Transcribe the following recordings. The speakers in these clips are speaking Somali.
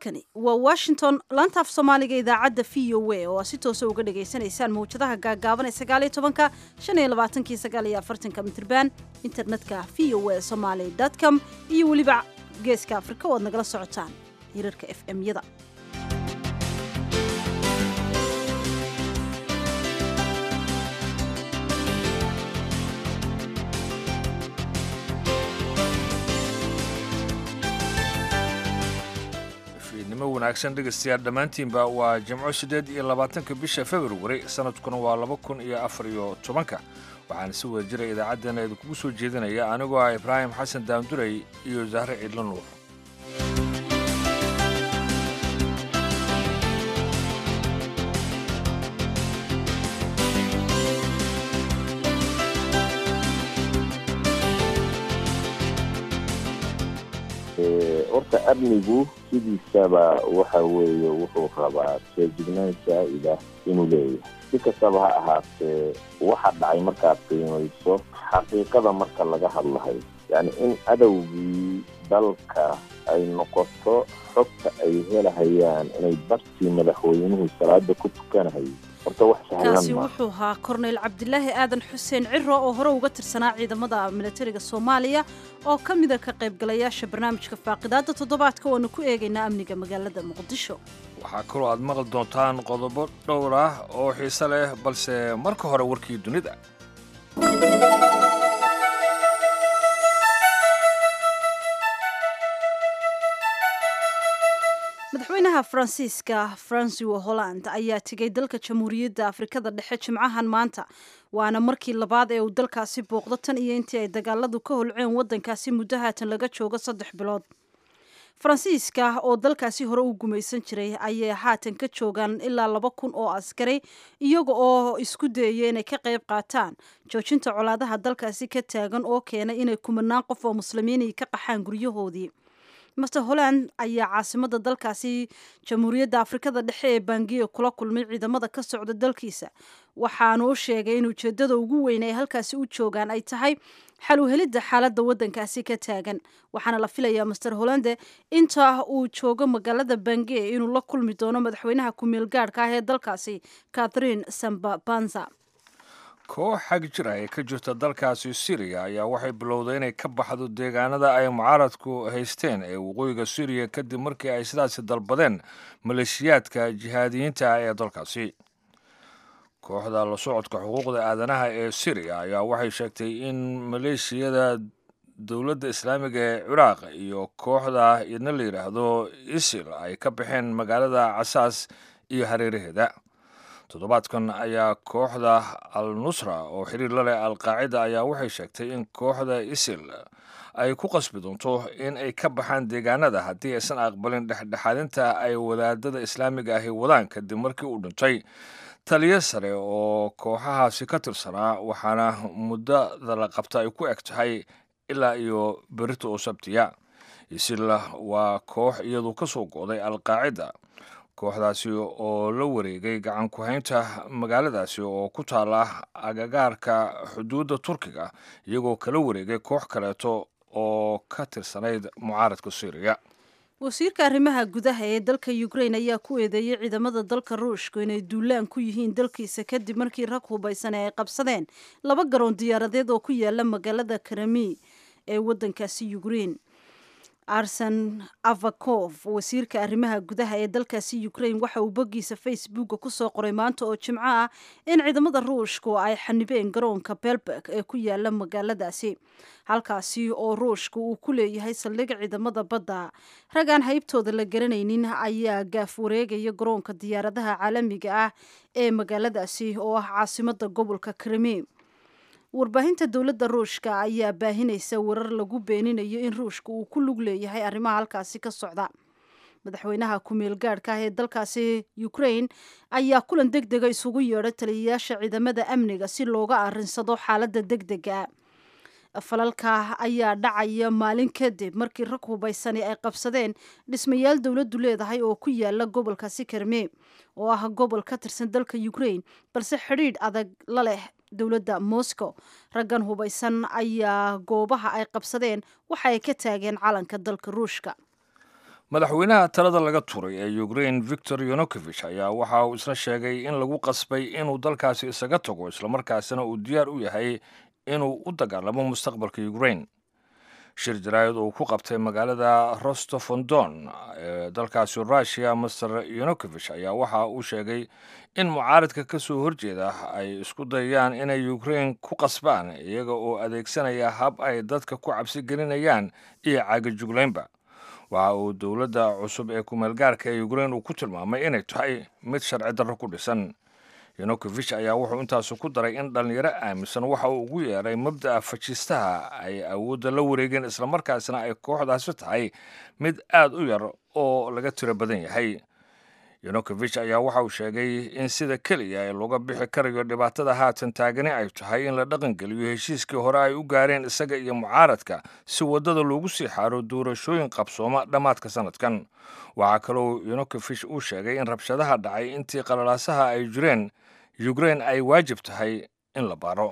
halkani waa washington laantaaf soomaaliga idaacadda v o a oo aad si toosa uga dhagaysanaysaan mawjadaha gaagaaban ee sagaaliyo tobanka shan iyo labaatankii sagaal iyo afartanka mitriban internetka v o a somaly com iyo weliba geeska afrika oo aad nagala socotaan hirarka f m-yada nimo wanaagsan dhegaystayaal dhammaantiinba waa jimco siddeed iyo labaatanka bisha februari sanadkuna waa laba kun iyo afar iyo tobanka waxaana si wada jira idaacaddeenna idinkugu soo jeedinaya anigoo ah ibraahim xasan daanduray iyo zahre ciidlo nuur horta amnigu sidiisaba waxa weeye wuxuu rabaa feejignaan saa'ida inuu leeyahay si kastaba ha ahaatee waxa dhacay markaad qiimayso xaqiiqada marka laga hadlahayo yacni in adowgii dalka ay noqoto xogta ay helahayaan inay bartii madaxweynuhu salaada ku tukanahayo horta wax sahlan kaasi ma wuxuu ahaa korneyl cabdilaahi aadan xuseen ciro oo hore uga tirsanaa ciidamada militariga soomaaliya oo ka mida ka qaybgalayaasha barnaamijka faaqidaada toddobaadka waanu ku eegaynaa amniga magaalada muqdisho waxaa kaloo aad maqli doontaan qodobo dhowr ah oo xiise leh balse marka hore warkii dunida madaxweynaha faransiiska francois holland ayaa tegay dalka jamhuuriyadda afrikada dhexe jimcahan maanta waana markii labaad ee uu dalkaasi booqdo tan iyo intii ay dagaaladu ka holceen waddankaasi muddo haatan laga joogo saddex bilood faransiiska oo dalkaasi hore u gumaysan jiray ayay haatan ka joogaan ilaa laba kun oo askari iyaga oo isku dayaya inay ka qayb qaataan joojinta colaadaha dalkaasi ka taagan oo keenay inay kumanaan qof oo muslimiinay ka qaxaan guryahoodii master holland ayaa caasimada dalkaasi jamhuuriyadda afrikada dhexe ee bangiya kula kulmay ciidamada ka socda dalkiisa waxaanu u sheegay in ujeedada ugu weyn ay halkaasi u joogaan ay tahay xal u helidda xaaladda waddankaasi ka taagan waxaana la filayaa master hollande inta uu joogo magaalada bangiya inuu la kulmi doono madaxweynaha ku-meel gaadhka ah ee dalkaasi catherine sambabanza koox xag jir ah ee ka jirta dalkaasi siriya ayaa waxay bilowday inay ka baxdo deegaanada ay mucaaradku haysteen ee waqooyiga suriya kadib markii ay sidaasi dalbadeen maleeshiyaadka jihaadiyiinta ah ee dalkaasi kooxda la socodka xuquuqda aadanaha ee siriya ayaa waxay sheegtay in maleeshiyada dowladda islaamiga ee ciraaq iyo kooxda idna la yidhaahdo isil ay ka baxeen magaalada casaas iyo hareeraheeda toddobaadkan ayaa kooxda al nusra oo xiriir la leh alqaacida ayaa waxay sheegtay in kooxda isil ay ku qasbi doonto in ay ka baxaan deegaanada haddii aysan aqbalin dhexdhexaadinta ay wadaadada islaamiga ahi wadaan kadib markii uu dhintay taliyo sare oo kooxahaasi ka tirsanaa waxaana muddada la qabta ay ku eg tahay ilaa iyo berita oo sabtiya isil waa koox iyadu ka soo go'day alqaacida kooxdaasi oo la wareegay gacan ku-haynta magaaladaasi oo ku taala agagaarka xuduudda turkiga iyagoo kala wareegay koox kaleeto oo ka tirsanayd mucaaradka syriya wasiirka arrimaha gudaha ee dalka ukrain ayaa ku eedeeyey ciidamada dalka ruushku inay duulaan ku yihiin dalkiisa kadib markii rag hubaysan ay qabsadeen laba garoon diyaaradeed oo ku yaala magaalada karami ee waddankaasi ukrain arsen avakov wasiirka arrimaha gudaha ee dalkaasi ukrain waxa uu boggiisa facebooka kusoo qoray maanta oo jimco ah in ciidamada ruushku ay xanibeen garoonka belberg ee ku yaala magaaladaasi halkaasi oo ruushka uu ku leeyahay saldhig ciidamada badda ragaan haybtooda la garanaynin ayaa gaaf wareegaya garoonka diyaaradaha caalamiga ah ee magaaladaasi oo ah caasimada gobolka krimi warbaahinta dowladda ruushka ayaa baahinaysa warar lagu beeninayo in ruushka uu ku lug leeyahay arrimaha halkaasi ka socda madaxweynaha ku-meel gaadhka ah ee dalkaasi ukrain ayaa kulan deg dega isugu yeedhay taliyayaasha ciidamada amniga si looga arinsado xaaladda deg dega falalka ayaa dhacaya maalin kadib markii rag hubaysani ay qabsadeen dhismayaal dowladdu leedahay oo ku yaala gobolkaasi karme oo ah gobol ka tirsan dalka ukrain balse xidhiidh adag la leh dowladda moscow raggan hubaysan ayaa goobaha ay qabsadeen waxa ay ka taageen calanka dalka ruushka madaxweynaha talada laga turay ee ukrain victor yonokovich ayaa waxa uu isna sheegay in lagu qasbay inuu dalkaasi isaga tago islamarkaasina uu diyaar u yahay inuu u dagaalamo mustaqbalka ukrain shir jaraayad uu ku qabtay magaalada rostofondon ee dalkaasi russiya master yonokovich ayaa waxa uu sheegay in mucaaradka ka soo horjeeda ay isku dayayaan inay ukrain ku qasbaan iyaga oo adeegsanaya hab ay dadka ku cabsi gelinayaan iyo caagajuglaynba waxa uu dowladda cusub ee kumeelgaarka ee ukrain uu ku tilmaamay inay tahay mid sharci darro ku dhisan yonokovich ayaa wuxuu intaasu ku daray in dhallinyaro aaminsan waxa uu ugu yeeray mabda'a fajistaha ay awoodda la wareegeen islamarkaasina ay kooxdaasi tahay mid aad u yar oo laga tiro badan yahay yonokovich ayaa waxa uu sheegay in sida keliya ee looga bixi karayo dhibaatada haatan taagani ay tahay in la dhaqangeliyo heshiiskii hore ay u gaareen isaga iyo mucaaradka si waddada loogu sii xaaro doorashooyin qabsooma dhammaadka sanadkan waxaa kaloo yonokovich uu sheegay in rabshadaha dhacay intii qalalaasaha ay jireen ukrain ay waajib tahay in la baaro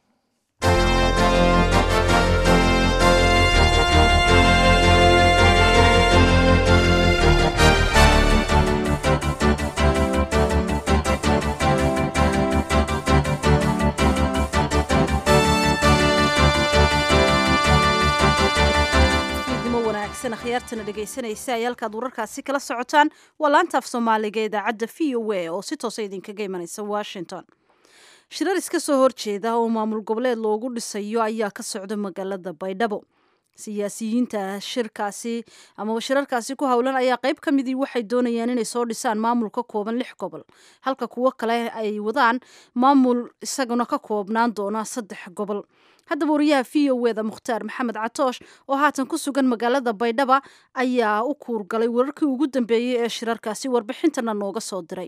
akhyaartana dhegaysanaysa ay halkaad wararkaasi kala socotaan waa laanta af soomaaliga ee idaacadda v o a oo si toosa idinkaga imanaysa washington shirar iska soo horjeeda oo maamul goboleed loogu dhisayo ayaa ka socda magaalada baydhabo siyaasiyiinta shirkaasi amaba shirarkaasi ku howlan ayaa qayb ka midii waxay doonayaan inay soo dhisaan maamul ka kooban lix gobol halka kuwo kale ay wadaan maamul isaguna ka koobnaan doona saddex gobol haddaba wariyaha v o eda mukhtaar maxamed catoosh oo haatan ku sugan magaalada baydhaba ayaa u kuurgalay wararkii ugu dambeeyey ee shirarkaasi warbixintana nooga soo diray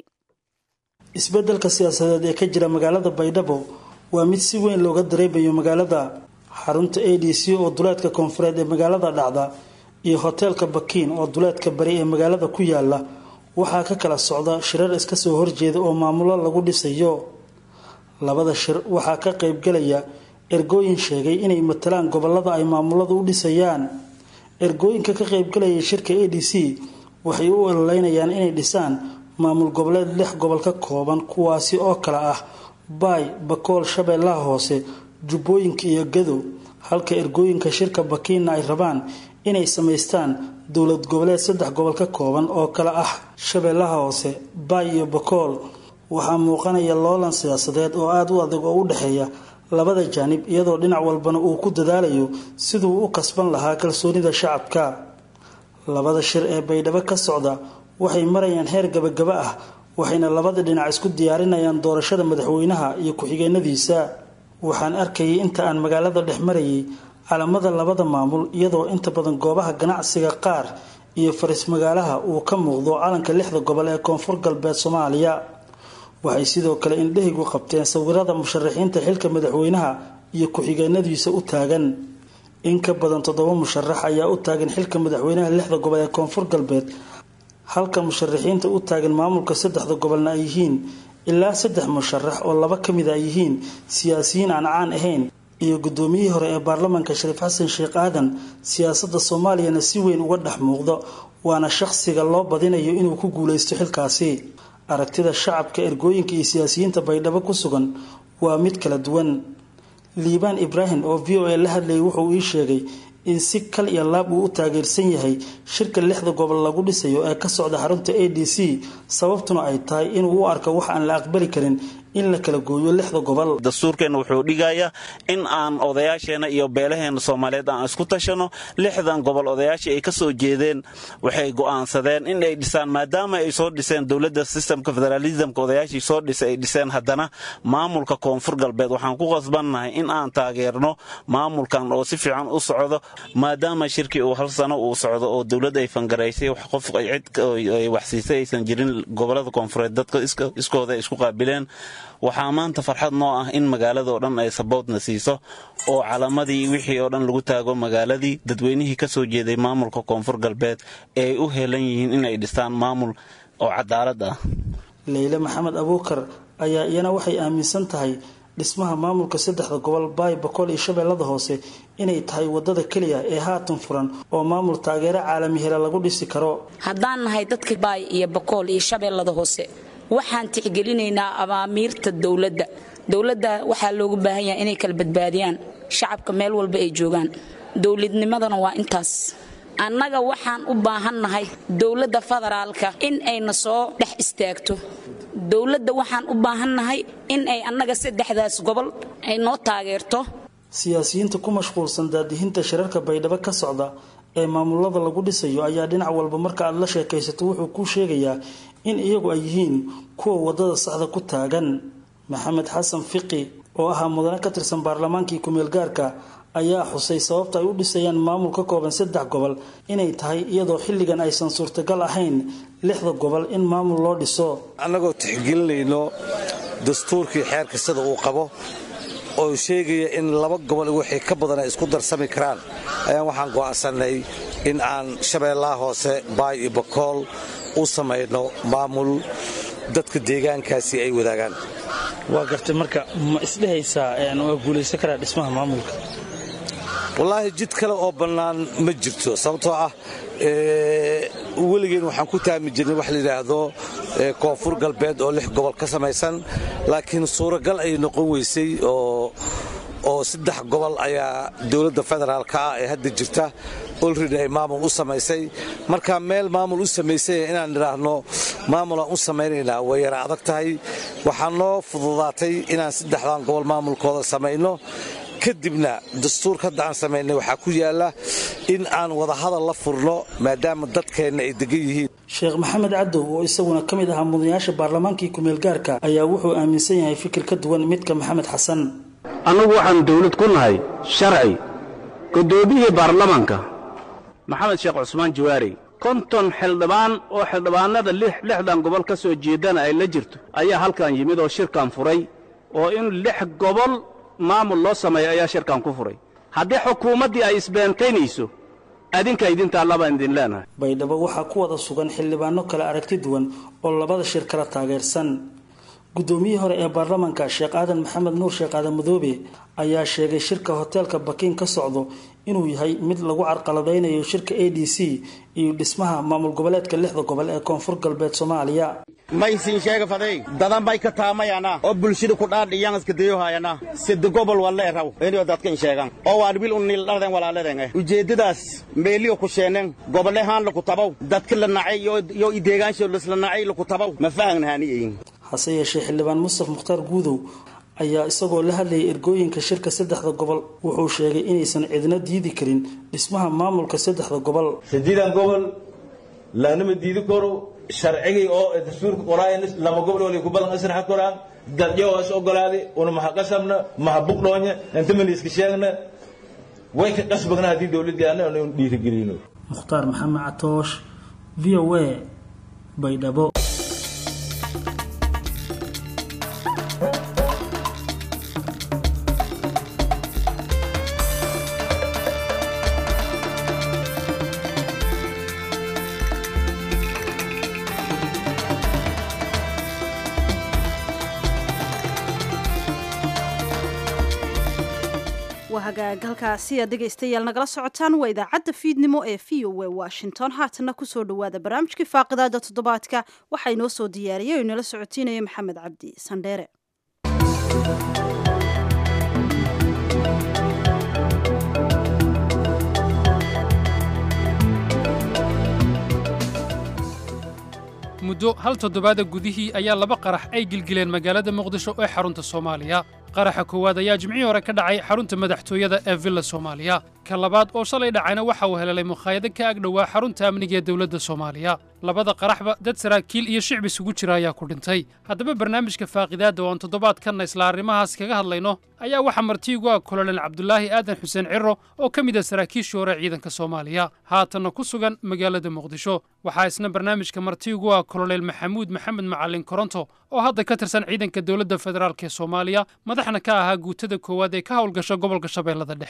isbeddelka siyaasadeed ee ka jira magaalada baydhabo waa mid si weyn looga dareemayo magaalada xarunta a d c oo duleedka koonfureed ee magaalada dhacda iyo hoteelka bakiin oo duleedka bari ee magaalada ku yaala waxaa ka kala socda shirar iska soo horjeeda oo maamulo lagu dhisayo labada shir waxaa ka qaybgalaya ergooyin sheegay inay matalaan gobolada ay maamuladu u dhisayaan ergooyinka ka qaybgalaya shirka a d c waxay u ololeynayaan inay dhisaan maamul goboleed lix gobol ka kooban kuwaasi oo kale ah baay bakool shabeellaha hoose jubbooyinka iyo gadow halka ergooyinka shirka bakiinna ay rabaan inay samaystaan dowlad goboleed saddex gobol ka kooban oo kale ah shabeellaha hoose baay iyo bakool waxaa muuqanaya loolan siyaasadeed oo aada u adag oo u dhexeeya labada jaanib iyadoo dhinac walbana uu ku dadaalayo siduu u kasban lahaa kalsoonida shacabka labada shir ee baydhabo ka socda waxay marayaan heer gabagaba ah waxayna labada dhinac isku diyaarinayaan doorashada madaxweynaha iyo ku-xigeenadiisa waxaan arkayay inta aan magaalada dhex marayay calamada labada maamul iyadoo inta badan goobaha ganacsiga qaar iyo faris magaalaha uu ka muuqdo calanka lixda gobol ee koonfur galbeed soomaaliya waxay sidoo kale indhahaygu qabteen sawirada musharaxiinta xilka madaxweynaha iyo ku-xigeenadiisa u taagan in ka badan toddoba musharax ayaa u taagan xilka madaxweynaha lixda gobol ee koonfur galbeed halka musharaxiinta u taagan maamulka saddexda gobolna ay yihiin ilaa saddex musharax oo laba ka mid a yihiin siyaasiyiin aan caan ahayn iyo guddoomiyihii hore ee baarlamaanka shariif xasan sheekh aadan siyaasadda soomaaliyana si weyn uga dhex muuqdo waana shaqsiga loo badinayo inuu ku guuleysto xilkaasi aragtida shacabka ergooyinka iyo siyaasiyiinta baydhabo ku sugan waa mid kala duwan liibaan ibraahim oo v o a la hadlayay wuxuu ii sheegay in si kal iyo laab uu u taageersan yahay shirka lixda gobol lagu dhisayo ee ka socda xarunta a d c sababtuna ay tahay inuu u arko wax aan la aqbali karin in la kala gooyo lixda gobol dastuurkeenna wuxuu dhigayaa in aan odayaasheenna iyo beelaheena soomaaliyeed aan isku tashano lixdan gobol odayaashii ay ka soo jeedeen waxay go'aansadeen in ay dhisaan maadaama ay soo dhiseen dowladda sistemka federaalismka odayaashii soo dhisay ay dhiseen haddana maamulka koonfur galbeed waxaan ku qasbannahay in aan taageerno maamulkan oo si fiican u socdo maadaama shirkii uu hal sano uu socdo oo dowladda ay fangaraysay qof cid ay waxsiisay aysan jirin gobolada koonfureed dadka iskooda ay isku qaabileen waxaa maanta farxad noo ah in magaaladao dhan ay saboodna siiso oo calamadii wixii oo dhan lagu taago magaaladii dadweynihii ka soo jeeday maamulka koonfur galbeed ee ay u heelan yihiin inay dhistaan maamul oo cadaalad ah leyle maxamed abuukar ayaa iyana waxay aaminsan tahay dhismaha maamulka saddexda gobol baay bakool iyo shabeellada hoose inay tahay wadada keliya ee haatan furan oo maamul taageero caalami hele lagu dhisi karo haddaan nahay dadka baay iyo bakool iyo shabeellada hoose waxaan tixgelinaynaa abaamiirta dowladda dowladda waxaa loogu baahan yahay inay kala badbaadiyaan shacabka meel walba ay joogaan dowladnimadana waa intaas annaga waxaan u baahannahay dowladda federaalka in ayna soo dhex istaagto dowladda waxaan u baahannahay in ay annaga saddexdaas gobol ay noo taageerto siyaasiyiinta ku mashquulsan daadihinta shirarka baydhabo ka socda ee maamulada lagu dhisayo ayaa dhinac walba marka aad la sheekaysato wuxuu kuu sheegayaa in iyagu ay yihiin kuwa wadada saxda ku taagan maxamed xasan fiqi oo ahaa mudane ka tirsan baarlamaankii ku-meel gaarka ayaa xusay sababta ay u dhisayaan maamul ka kooban saddex gobol inay tahay iyadoo xilligan aysan suurtagal ahayn lixda gobol in maamul loo dhiso annagoo tixgelinayno dastuurkii xeerka sida uu qabo oo sheegaya in laba gobol wixii ka badan ay isku darsami karaan ayaan waxaan go'aansanay in aan shabeellaha hoose baay iyo bakool u samayno maamul dadka deegaankaasi ay wadaagaan waa gartay marka ma isdhehaysaa waa guulaysan karaa dhismaha maamulka wallaahi jid kale oo bannaan ma jirto sababtoo ah weligeen waxaan ku taami jirnay wax layidhaahdo koonfur galbeed oo lix gobol ka samaysan laakiin suuragal ay noqon weysay oo saddex gobol ayaa dowladda federaalka ah ee hadda jirta olredy ay maamul u samaysay marka meel maamul u samaysay inaan idhaahno maamulaan u samaynaynaa way yara adag tahay waxaa noo fududaatay inaan saddexdan gobol maamulkooda samayno kadibna dastuurka hadda aan samaynay waxaa ku yaalla in aan wadahadal la furno maadaama dadkeenna ay degan yihiin sheekh maxamed cadow oo isaguna ka mid ahaa mudanayaasha baarlamaankii ku-meel gaarka ayaa wuxuu aaminsan yahay fikir ka duwan midka maxamed xasan annagu waxaan dawlad ku nahay sharci guddoomiyihii baarlamaanka maxamed sheekh cusmaan jawaari konton xildhibaan oo xildhibaanada lixdan gobol ka soo jeedana ay la jirto ayaa halkan yimid oo shirkan furay oo in lix gobol maamul loo sameeyo ayaa shirkan ku furay haddii xukuumaddii ay isbeentaynayso adinka idintaa labaan idin leenahay baydhabo waxaa ku wada sugan xildhibaano kale aragti duwan oo labada shir kala taageersan guddoomiyihii hore ee baarlamaanka sheekh aadan maxamed nuur sheekh aadan madoobe ayaa sheegay shirka hoteelka bakiin ka socdo inuu yahay mid lagu carqaladaynayo shirka a d c iyo dhismaha maamul goboleedka lixda gobol ee koonfur galbeed soomaaliya maysin sheega faday dadan bay ka taamayana oo bulshada ku dhaadhiyan iska dayohayana sida gobol walle raw inuu dadka in sheegan oo waan bil unil dharden walaaladen ujeedadaas meeliyo ku sheenen gobole haan lagu tabaw dadka la nacay iyo ideegaansho la nacay lagu tabaw ma faahnaaniyin hase yeeshee xildhibaan mustaf mukhtaar guudow ayaa isagoo la hadlayay ergooyinka shirka saddexda gobol wuxuu sheegay inaysan cidna diidi karin dhismaha maamulka saddexda gobol sideedan gobol laanama diidi karo sharcigii oo dastuurka qoraayan lama gobol wali ku badan asraxa koraan dadyo is ogolaadi una maha qasabna maha buqdhoonya inta mana iska sheegna way ka qasbagna haddii dowladdii anna inu dhiirigelino mukhtaar maxamed catoosh v o a baydhabo halkaasi aad dhegaystayaal nagala socotaan waa idaacadda fiidnimo ee v o a washington haatana kusoo dhowaada barnaamijkii faaqidaada toddobaadka waxaa inoo soo diyaariyay oo inala socotiinaya maxamed cabdi sandheere muddo hal toddobaada gudihii ayaa laba qarax ay gilgileen magaalada muqdisho ee xarunta soomaaliya qaraxa koowaad ayaa jimcihii hore ka dhacay xarunta madaxtooyada ee villa soomaaliya ka labaad oo shalay dhacayna waxa uu helelay mukhaayado ka ag dhowaa xarunta amniga ee dowladda soomaaliya labada qaraxba dad saraakiil iyo shicbi isugu jira ayaa ku dhintay haddaba barnaamijka faaqidaadda oo aan toddobaadkanna isla arrimahaas kaga hadlayno ayaa waxaa martiigu ah kolonel cabdulaahi aadan xuseen ciro oo ka mid ah saraakiishii hore ciidanka soomaaliya haatanna ku sugan magaalada muqdisho waxaa isna barnaamijka martiigu ah kolonel maxamuud maxamed macalin koronto oo hadda ka tirsan ciidanka dowladda federaalk ee soomaaliya madaxna ka ahaa guutada koowaad ee ka howlgasha gobolka shabeellada dhexe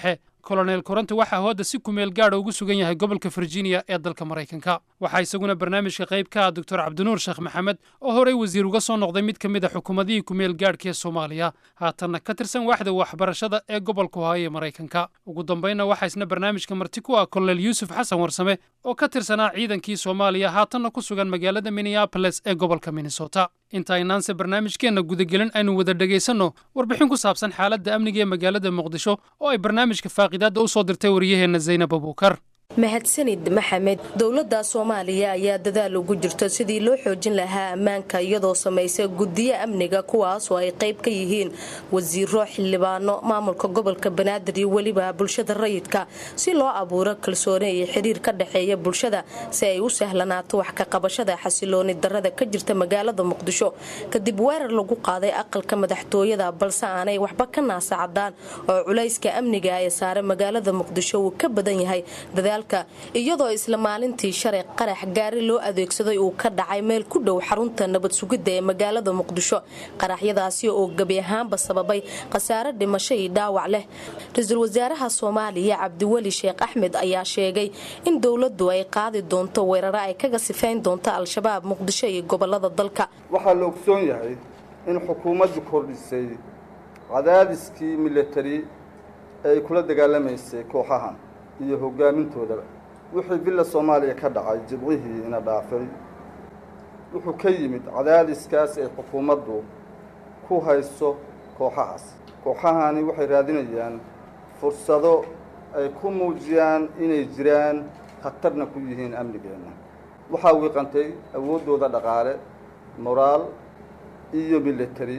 kolonel koronte waxaa hooda si kumeel gaadha ugu sugan yahay gobolka virginia ee dalka maraykanka waxaa isaguna barnaamijka qayb ka ah doctor cabdinuur sheekh maxamed oo horey wasiir uga soo noqday mid ka mid a xukuumadihii kumeel gaadhka ee soomaaliya haatanna ka tirsan waaxda waxbarashada ee gobolka ohaayo ee maraykanka ugu dambaynna waxaa isna barnaamijka marti ku ah kolonel yuusuf xasan warsame oo ka tirsanaa ciidankii soomaaliya haatanna ku sugan magaalada minneaboles ee gobolka minnesota inta aynaanse barnaamijkeenna gudagelin aynu wada dhegaysanno warbixin ku saabsan xaaladda amniga ee magaalada muqdisho oo ay barnaamijka faaqidaadda u soo dirtay waryaheenna zaynab abuukar mahadsanid maxamed dowladda soomaaliya ayaa dadaal ugu jirto sidii loo xoojin lahaa ammaanka iyadoo samaysa guddiyo amniga kuwaas oo ay qayb ka yihiin wasiiro xildhibaano maamulka gobolka banaadir iyo weliba bulshada rayidka si loo abuuro kalsooni iyo xiriir ka dhexeeya bulshada si ay u sahlanaato wax ka qabashada xasilooni darada ka jirta magaalada muqdisho kadib weerar lagu qaaday aqalka madaxtooyada balse aanay waxba ka naasacadaan oo culayska amniga ee saare magaalada muqdisho uu ka badan yahay dadaal iyadoo isla maalintii shalay qarax gaari loo adeegsaday uu ka dhacay meel ku dhow xarunta nabad sugidda ee magaalada muqdisho qaraxyadaasi oo gebi ahaanba sababay khasaare dhimasho iyo dhaawac leh ra-iisul wasaaraha soomaaliya cabdiweli sheekh axmed ayaa sheegay in dowladdu ay qaadi doonto weeraro ay kaga sifayn doonto al-shabaab muqdisho iyo gobolada dalka waxaa la ogsoon yahay in xukuumaddu kordhisay cadaadiskii milatari ee ay kula dagaalamaysay kooxahan iyo hogaamintoodaba wixii villa soomaaliya ka dhacay jibcihii ina dhaafay wuxuu ka yimid cadaadiskaas ay xukuumaddu ku hayso kooxahaas kooxahani waxay raadinayaan fursado ay ku muujiyaan inay jiraan khatarna ku yihiin amnigeenna waxaa wiiqantay awooddooda dhaqaale moraal iyo military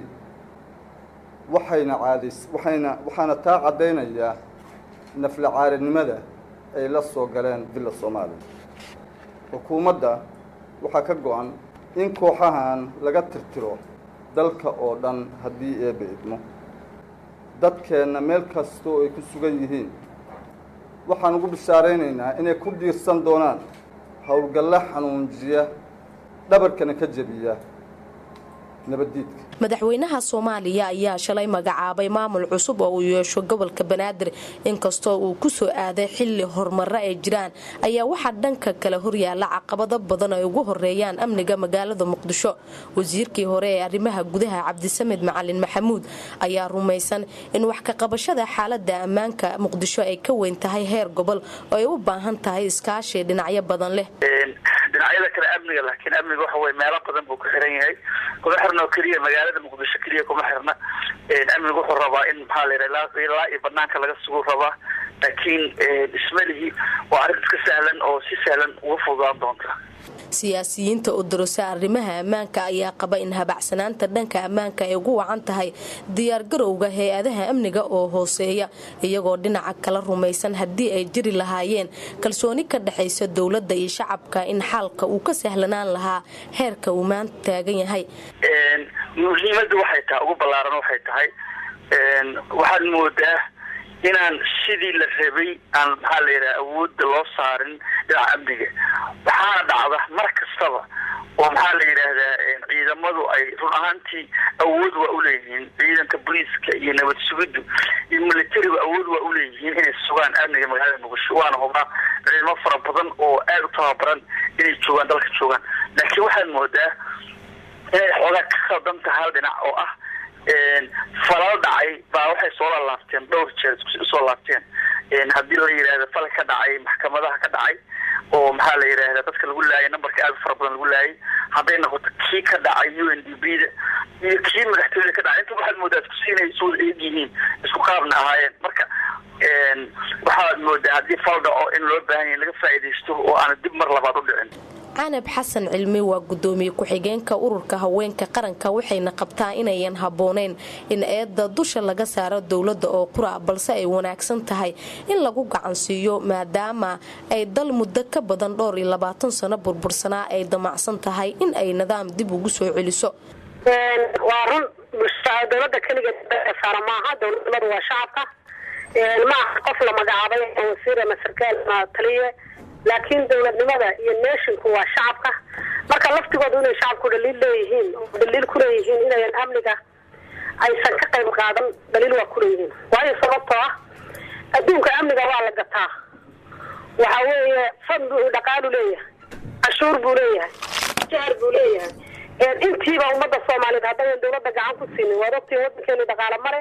waxayna caadays waxayna waxaana taa caddaynayaa nafla caarinimada ay la soo galeen villa soomaaliya xukuumadda waxaa ka go-an in kooxahan laga tirtiro dalka oo dhan haddii eebba idmo dadkeenna meel kastoo ay ku sugan yihiin waxaan ugu bishaaraynaynaa inay ku dhiirsan doonaan howlgalla xanuunjiya dhabarkana ka jebiya nabaddiidka madaxweynaha soomaaliya ayaa shalay magacaabay maamul cusub oo uu yeesho gobolka banaadir inkastoo uu ku soo aaday xilli horumaro ay jiraan ayaa waxaa dhanka kale horyaala caqabado badan ay ugu horeeyaan amniga magaalada muqdisho wasiirkii hore ee arrimaha gudaha cabdisamed macalin maxamuud ayaa rumaysan in wax ka qabashada xaalada ammaanka muqdisho ay ka weyn tahay heer gobol oo ay u baahan tahay iskaashi dhinacyo badan leh dhinacyada kale amniga laakiin amniga waxa weye meelo badan buu ku xiran yahay kuma xirna oo keliya magaalada muqdisho keliya kuma xirna amniga wuxuu rabaa in maxaa la yidhaha ilaa iyo banaanka laga sugu rabaa laakiin ismalihii waa arrin iska sahlan oo si sahlan uga fududaan doonta siyaasiyiinta oo darosa arrimaha ammaanka ayaa qaba in habacsanaanta dhanka ammaanka ay ugu wacan tahay diyaargarowga hay-adaha amniga oo hooseeya iyagoo dhinaca kala rumaysan haddii ay jiri lahaayeen kalsooni ka dhexaysa dowladda iyo shacabka in xaalka uu ka sahlanaan lahaa heerka uu maanta taagan yahay muhiimadda waxay tahay ugu ballaaran waxay tahay waxaad moodaa inaan sidii la rabay aan maxaa la yidhaha awoodda loo saarin dhinaca amniga waxaana dhacda mar kastaba oo maxaa la yidhaahdaa ciidamadu ay run ahaantii awood waa uleeyihiin ciidanka booliiska iyo nabad sugiddu iyo militarigu awood waa uleeyihiin inay sugaan amniga magaalada muqdisho waana hubnaa ciidamo fara badan oo aada u tababaran inay joogaan dalka joogaan laakiin waxaad moodaa inay xoogaa ka khaldan tahay hal dhinac oo ah falal dhacay baa waxay soo laalaabteen dhowr jeer usoo laabteen haddii la yidhaahdo fal ka dhacay maxkamadaha ka dhacay oo maxaa la yidhaahda dadka lagu laayay nambarka aada fara badan lagu laayay hadday noqoto kii ka dhacay u n d b da iyo kii madaxtooyada ka dhacay inta waxaad moodaa isku inay isu wada eeg yihiin isku qaabna ahaayeen marka waxaad moodaa haddii fal dhaco in loo baahan yahay laga faa'iidaysto oo aana dib mar labaad u dhicin canab xasan cilmi waa gudoomiye ku-xigeenka ururka haweenka qaranka waxayna qabtaa inayan habbooneyn in eedda dusha laga saaro dowladda oo qura balse ay wanaagsan tahay in lagu gacansiiyo maadaama ay dal muddo ka badan dhowr iyo labaatan sano burbursanaa ay damacsan tahay in ay nidaam dib ugu soo celiso waa run dowlada keligeed saara maaha dowladnimadu waa shacabka maaha qof la magacaabay wasiir ama sarkaal ama taliye laakiin dowladnimada iyo nashinku waa shacabka marka laftigoodu inay shacabku dhaliil leeyihiin oo dhaliil kuleeyihiin inayan amniga aysan ka qayb qaadan dhaliil waa kuleeyihiin waayo sababtoo ah adduunka amniga waa la gataa waxa weeye fad buu dhaqaalu leeyahay cashuur buu leeyahay jahar buu leeyahay intiiba ummadda soomaaliyeed haddaynan dawladda gacan ku siinin waad ogtiin wadankeenu dhaqaale mare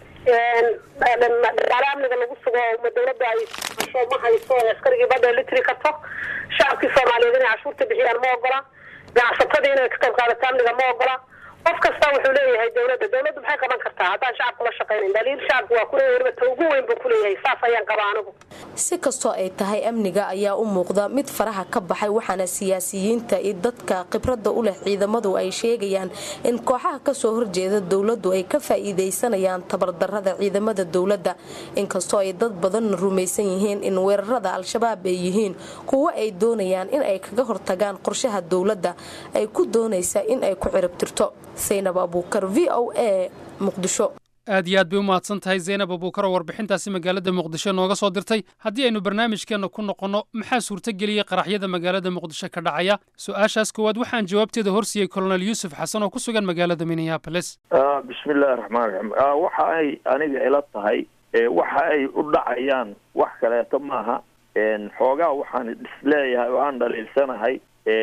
dhaqaale amniga lagu sugo ma dawladda ay hasho ma hayso askarigii badda litri karto shacabkii soomaaliyeed inay cashuurta bixiyaan ma ogola ganacsatadii inay ka qayb qaadato amniga ma ogola qof kasta wuxuu leeyahay dawladda dawladdu maxay qaban kartaa haddaan shacabku la shaqaynayn daliil shacabku waa kuleeyahay weliba ta ugu weyn buu kuleeyahay saas ayaan qaba anigu si kastoo ay tahay amniga ayaa u muuqda mid faraha ka baxay waxaana siyaasiyiinta iyo dadka khibradda u leh ciidamadu ay sheegayaan in kooxaha kasoo horjeeda dowladdu ay ka faa'iidaysanayaan tabardarrada ciidamada dowladda inkastoo ay dad badan rumaysan yihiin in weerarada al-shabaab ay yihiin kuwo ay doonayaan in ay kaga hortagaan qorshaha dowladda ay ku doonaysa in ay ku ciribtirto saynab abuukar v o a muqdisho aad iyo aad bay u mahadsan tahay zaynab abuukar oo warbixintaasi magaalada muqdisho nooga soo dirtay haddii aynu barnaamijkeenna ku noqonno maxaa suurtageliyey qaraxyada magaalada muqdisho ka dhacaya su-aashaas koowaad waxaan jawaabteeda horsiiyey kolonel yuusuf xasan oo ku sugan magaalada minneabolis bismillahi raxmaan raxiim waxa ay aniga ila tahay waxa ay u dhacayaan wax kaleeto maaha xoogaa waxaan isleeyahay oo aan dhaliilsanahay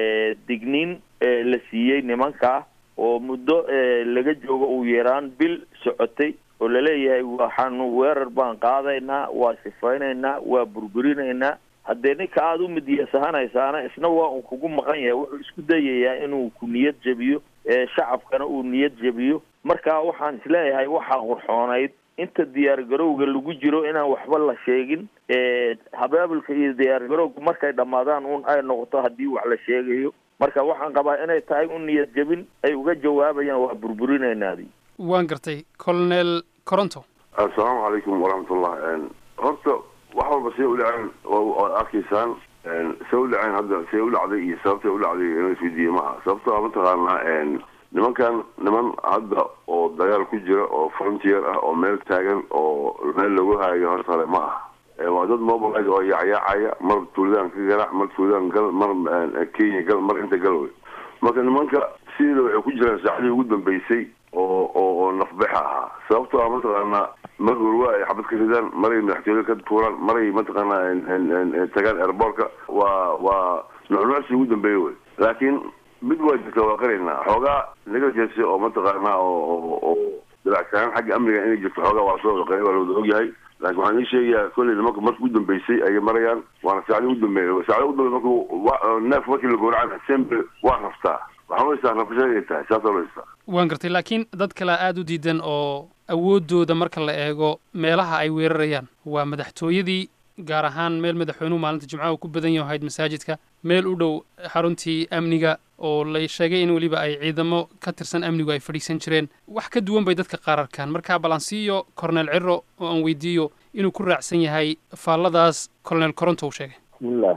digniin la siiyey nimankaa oo muddo laga joogo uu yaraan bil socotay oo laleeyahay waxaanu weerar baan qaadaynaa waa sifaynaynaa waa burburinaynaa haddee ninka aada u midiyasahanaysana isna waa uu kugu maqan yahay wuxuu isku dayayaa inuu ku niyad jebiyo shacabkana uu niyad jebiyo marka waxaan isleeyahay waxaa qurxoonayd inta diyaar garowga lagu jiro inaan waxba la sheegin habaabulka iyo diyaar garowga markay dhammaadaan un ay noqoto haddii wax la sheegayo marka waxaan qabaa inay tahay u niyad jebin ay uga jawaabayaan waa burburinaynaadi waan gartay colonel coronto assalaamu calaykum waraxmatullah horta wax walba say u dhaceen waad arkaysaan say u dhaceen hadda say u dhacday iyo sababtay u dhacday inuu isweydiiye maaha sababto a mataqaanaa nimankan niman hadda oo dagaal ku jira oo frontier ah oo meel taagan oo meel lagu haayo hortale ma aha waa dad mobilise oo yaacyaacaya mar tuuladaan ka garaac mar tuuladaan gal mar kenya gal mar inta gal wey marka nimanka sideeda waxay ku jiraan saacadii ugu dambeysay oo oo oo nafbexa ahaa sababtoo ah mataqaanaa mar hurwa ay xabad ka ridaan maray madaxtooyada ka tuuraan maray mataqaanaa tagaan airbortka waa waa nucnucsi ugu dambeeya wey laakiin mid waa jirta waa qaraynaa xoogaa naga jeese oo mataqaanaa oo oo dilacsanaan xagga amniga inay jirto xoogaa waa soo qeyn waa lawada ogyahay laakiin waxaan ii sheegayaa kolley nimanka marka ugu dambeysay ayay marayaan waana saacdi ugu dambeeya saacdi ugu dambeya marku neef markii la gowracan assembly waa raftaa waxaan u haystaa rafasha inay tahay saasoo la haystaa waan gartay laakiin dad kale aada u diidan oo awooddooda marka la eego meelaha ay weerarayaan waa madaxtooyadii gaar ahaan meel madaxweynuhu maalinta jimcaha uu ku badan yaho ahayd masaajidka meel u dhow xaruntii amniga oo la sheegay in weliba ay ciidamo ka tirsan amnigu ay fadhiisan jireen wax ka duwan bay dadka qaar arkaan marka balansiiyo cornel ciro oo aan weydiiyo inuu ku raacsan yahay faalladaas colonel coronto uu sheegay bismillah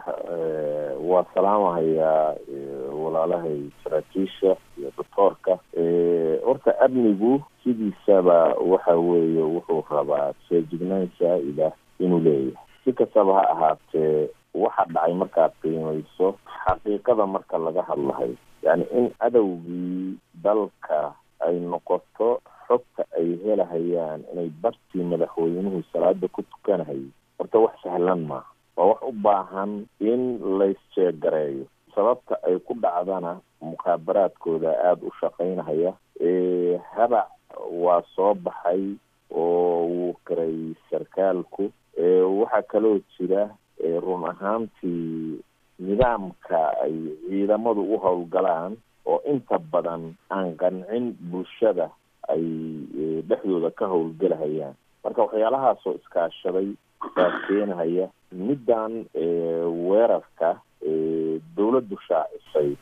waa salaamahayaa walaalahay saraakiisha iyo doctoorka horta amnigu sidiisaba waxa weeye wuxuu rabaa feejignaan saa-ida inuu leeyahay si kastaba ha ahaatee waxa dhacay markaad qiimayso xaqiiqada marka laga hadlahay yani in adowgii dalka ay noqoto xogta ay helahayaan inay bartii madaxweynuhu salaada ku tukanahayay horta wax sahlan maaha waa wax u baahan in laysjeegareeyo sababta ay ku dhacdana mukhaabaraadkooda aada u shaqaynahaya habac waa soo baxay oo wuu karay sarkaalku waxaa kaloo jira run ahaantii nidaamka ay ciidamadu u howlgalaan oo inta badan aan qancin bulshada ay dhexdooda ka howlgelahayaan marka waxyaalahaasoo iskaashaday baa keenahaya middan weerarka dawladdu shaacisay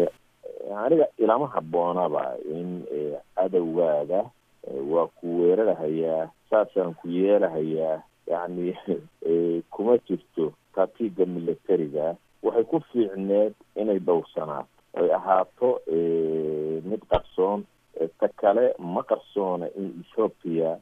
aniga ilama habboonaba in cadowgaada waa ku weerarahayaa saasaan ku yeelahayaa yacni kuma jirto tatiga militariga waxay ku fiicneed inay dhowrsanaato ay ahaato mid qarsoon ta kale ma qarsoona in ethoopia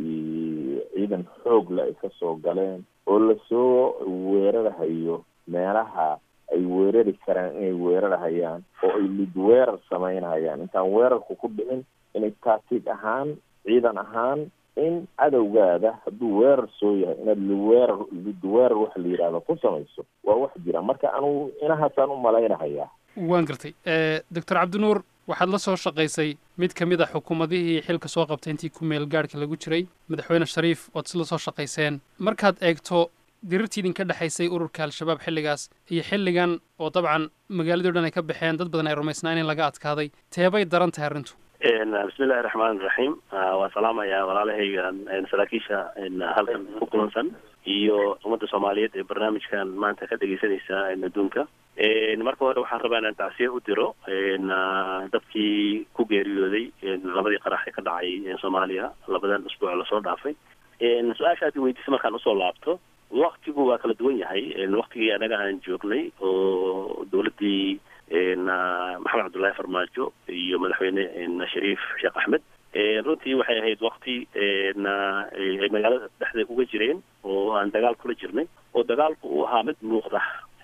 ciidan xoogla ay kasoo galeen oo lasoo weerarahayo meelaha ay weerari karaan inay weerarahayaan oo ay lid weerar samaynahayaan intaan weerarku ku dhicin inay taatiig ahaan ciidan ahaan in cadowgaada hadduu weerar soo yahay inaad liweerar lidweerar waxa la yidhahdo ku samayso waa wax jira marka anugu inahaasaan u malaynahayaa waan gartay doctor cabdinuur waxaad la soo shaqaysay mid ka mid a xukuumadihii xilka soo qabtay intii ku meel gaadhka lagu jiray madaxweyne shariif ood isla soo shaqayseen markaad eegto dirirtii idinka dhexaysay ururka al-shabaab xilligaas iyo xilligan oo dabcan magaaladii o dhan ay ka baxeen dad badan ay rumaysnaan in laga adkaaday teebay daran tahay arrintu bismillahi raxmaan iraxiim waa salaamayaa walaalahayga saraakiisha halkan ku kulansan iyo ummadda soomaaliyeed ee barnaamijkan maanta ka dhegeysanaysa adduunka marka hore waxaan rabaa inaan tacsiye u diro dadkii ku geeriyooday labadii qarax ee ka dhacay soomaaliya labadan usbuuc lasoo dhaafay su-aasha aad weydiisa markaan usoo laabto waktigu waa kala duwan yahay waktigii anaga aan joognay oo dowladdii maxamed cabdullaahi farmaajo iyo madaxweyne shariif sheekh axmed runtii waxay ahayd wakti ay magaalada dhexda uga jireen oo aan dagaal kula jirnay oo dagaalku uu ahaa mid muuqda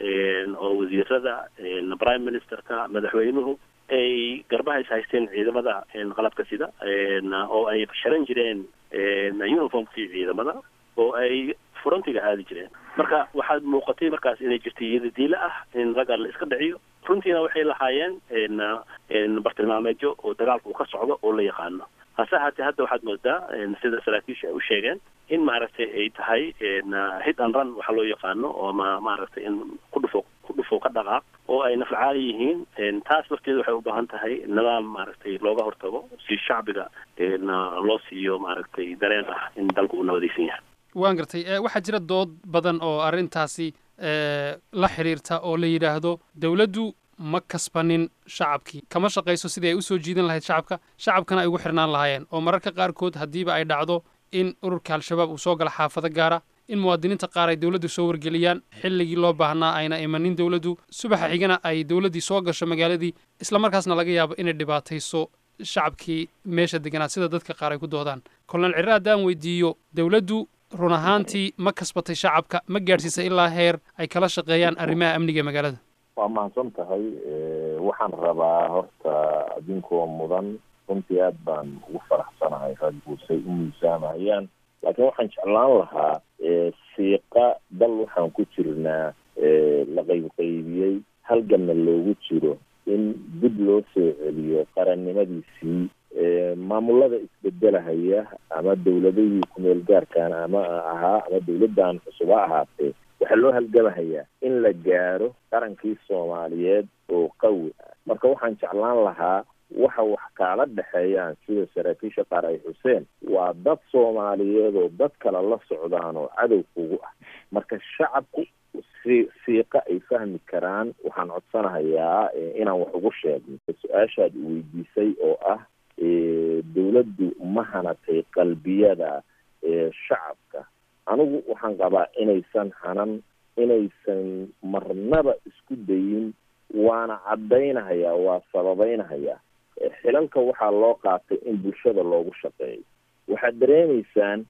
oo wasiirada prime ministerka madaxweynuhu ay garbaha is haysteen ciidamada qalabka sida oo ay sharan jireen uniformkii ciidamada oo ay frontiga aadi jireen marka waxaad muuqatay markaas inay jirtay iyada diila ah in ragga la iska dhiciyo runtiina waxay lahaayeen bartilmaameedyo oo dagaalka uu ka socdo oo la yaqaano hase haatee hadda waxaad moodaa sida saraakiisha ay u sheegeen in maaragtay ay tahay hit and run waxa loo yaqaano oo ma maaragtay in ku dhufo ku dhufo ka dhaqaaq oo ay naflacaali yihiin taas lafteeda waxay u baahan tahay nidaam maaragtay looga hortago si shacbiga loo siiyo maaragtay dareen ah in dalku uu nabadaysan yahay waan gartay waxaa jira dood badan oo arrintaasi la xidhiirta oo la yidhaahdo dowladdu ma kasbanin shacabkii kama shaqayso sidii ay u soo jiidan lahayd shacabka shacabkana ay ugu xirnaan lahaayeen oo mararka qaarkood haddiiba ay dhacdo in ururka al-shabaab uu soo gala xaafado gaara in muwaadiniinta qaar ay dowladdu soo wargeliyaan xilligii loo baahnaa ayna imanin dowladdu subaxa xigana ay dowladdii soo gasho magaaladii islamarkaasna laga yaabo inay dhibaatayso shacabkii meesha deganaa sida dadka qaar ay ku doodaan kolonel cirre haddaan weydiiyo dowladdu run ahaantii ma kasbatay shacabka ma gaadhsiisay ilaa heer ay kala shaqeeyaan arrimaha amniga ee magaalada waa mahadsan tahay waxaan rabaa horta adinkoo mudan runtii aad baan ugu faraxsanahay ragguusay u miisaamahayaan laakiin waxaan jeclaan lahaa siiqa dal waxaan ku jirnaa la qaybqaybiyey halganna loogu jiro in dib loo soo celiyo qarannimadiisii maamulada isbedelahaya ama dowladihii kumeel gaarkaan ama ahaa ama dowladdan cusub ha ahaatee waxaa loo halgamahayaa in la gaaro qarankii soomaaliyeed oo qawi ah marka waxaan jeclaan lahaa waxa wax kaala dhexeeyaan sida saraakiisha qaar ay xuseen waa dad soomaaliyeed oo dad kale la socdaan oo cadow kugu ah marka shacabku si siiqa ay fahmi karaan waxaan codsanahayaa inaan wax ugu sheegno su-aashaad weydiisay oo ah dowladdu ma hanatay qalbiyada shacabka anigu waxaan qabaa inaysan hanan inaysan marnaba isku dayin waana caddaynahayaa waa sababaynahayaa xilalka waxaa loo qaatay in bulshada loogu shaqeeyo waxaad dareemaysaan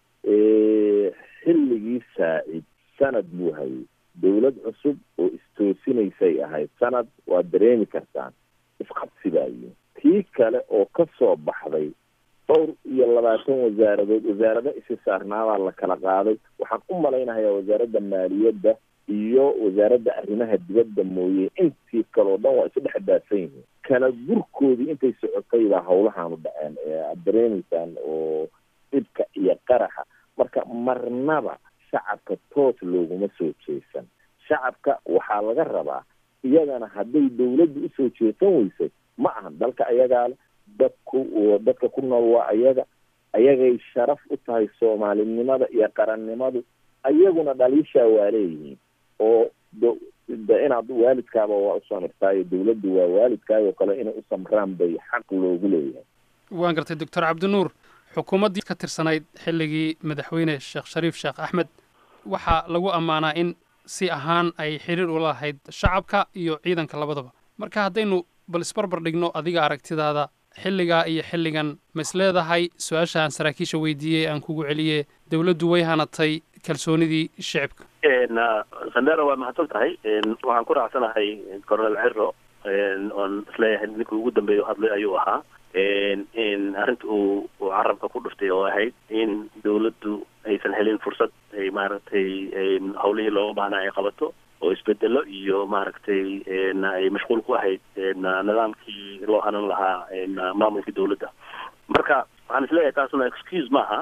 xilligii saacid sanad buu hayay dowlad cusub oo istoosinaysay ahayd sanad waad dareemi kartaan isqabsi baayi tii kale oo ka soo baxday dhowr iyo labaatan wasaaradood wasaarado isi saarnaabaa la kala qaaday waxaan u malaynahayaa wasaaradda maaliyadda iyo wasaaradda arrimaha dibadda mooye intii kaleo dhan waa isu dhex daadsan yihiin kala gurkoodii intay socotay baa hawlahaanu dhaceen aad dareemaysaan oo dhibka iyo qaraxa marka marnaba shacabka toos looguma soo jeesan shacabka waxaa laga rabaa iyagana hadday dowladdu usoo jeesan weysay ma ahan dalka ayagaa le dadku dadka ku nool waa ayaga ayagay sharaf u tahay soomaalinimada iyo qarannimadu ayaguna dhaliishaa waa leeyihiin oo de inaad waalidkaaba waa u samirtaayo dowladdu waa waalidkaayoo kale inay u samraan bay xaq loogu leeyahay waan gartay doctor cabdinuur xukuumaddii ka tirsanayd xilligii madaxweyne sheekh shariif sheekh axmed waxaa lagu ammaanaa in si ahaan ay xiriir ula lahayd shacabka iyo ciidanka labadaba marka haddaynu bal isbarbar dhigno adiga aragtidaada xilligaa iyo xilligan ma is leedahay su-aashaan saraakiisha weydiiyey aan kugu celiyey dowladdu way hanatay kalsoonidii shicibka sandera waa mahadsan tahay waxaan ku raacsanahay coronel ciro oon isleeyahay ninkii ugu dambeeya hadlay ayuu ahaa arrinta uu uu carabka ku dhuftay oo ahayd in dawladdu aysan helin fursad ay maaragtay hawlihii looga baahnaa ay qabato oo isbedelo iyo maaragtay ay mashquul ku ahayd nidaamkii loo hanan lahaa maamulkii dawladda marka waxaan isleeyahay taasuna excuse maaha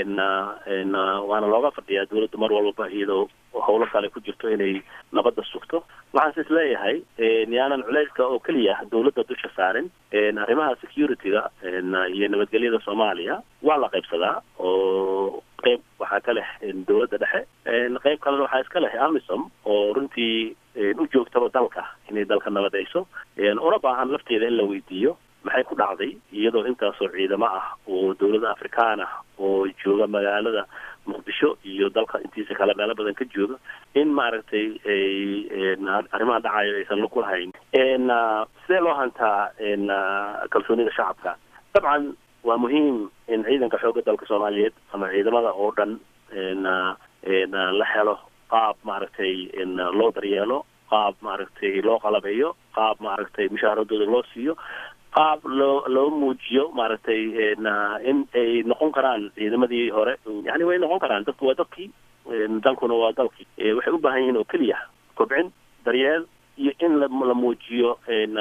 waana looga fadhiyaa dawladda mar walbaba iyadoo howlo kale ku jirto inay nabadda sugto waxaanse isleeyahay yaanan culeyska oo keliya dawladda dusha saarin arrimaha security-ga iyo nabadgelyada soomaaliya waa la qaybsadaa oo qeyb waxaa ka leh dawladda dhexe qeyb kalena waxaa iska leh amisom oo runtii u joogtaba dalka inay dalka nabadayso una baahan lafteeda in la weydiiyo maxay ku dhacday iyadoo intaasoo ciidamo ah oo dawladda afrikaan ah oo jooga magaalada muqdisho iyo dalka intiisa kale meelo badan ka jooga in maaragtay arrimaha dhacayo aysan lug lahayn sidee loo hantaa kalsoonida shacabka dabcan waa muhiim in ciidanka xoogga dalka soomaaliyeed ama ciidamada oo dhan la helo qaab maaragtay loo daryeelo qaab maaragtay loo qalabeeyo qaab maaragtay mushaaharadooda loo siiyo qaab loo loo muujiyo maaragtay in ay noqon karaan ciidamadii hore yani way noqon karaan dadku waa dadkii dalkuna waa dalkii waxay u baahan yihiin oo keliya kobcin daryeel iyo in la muujiyo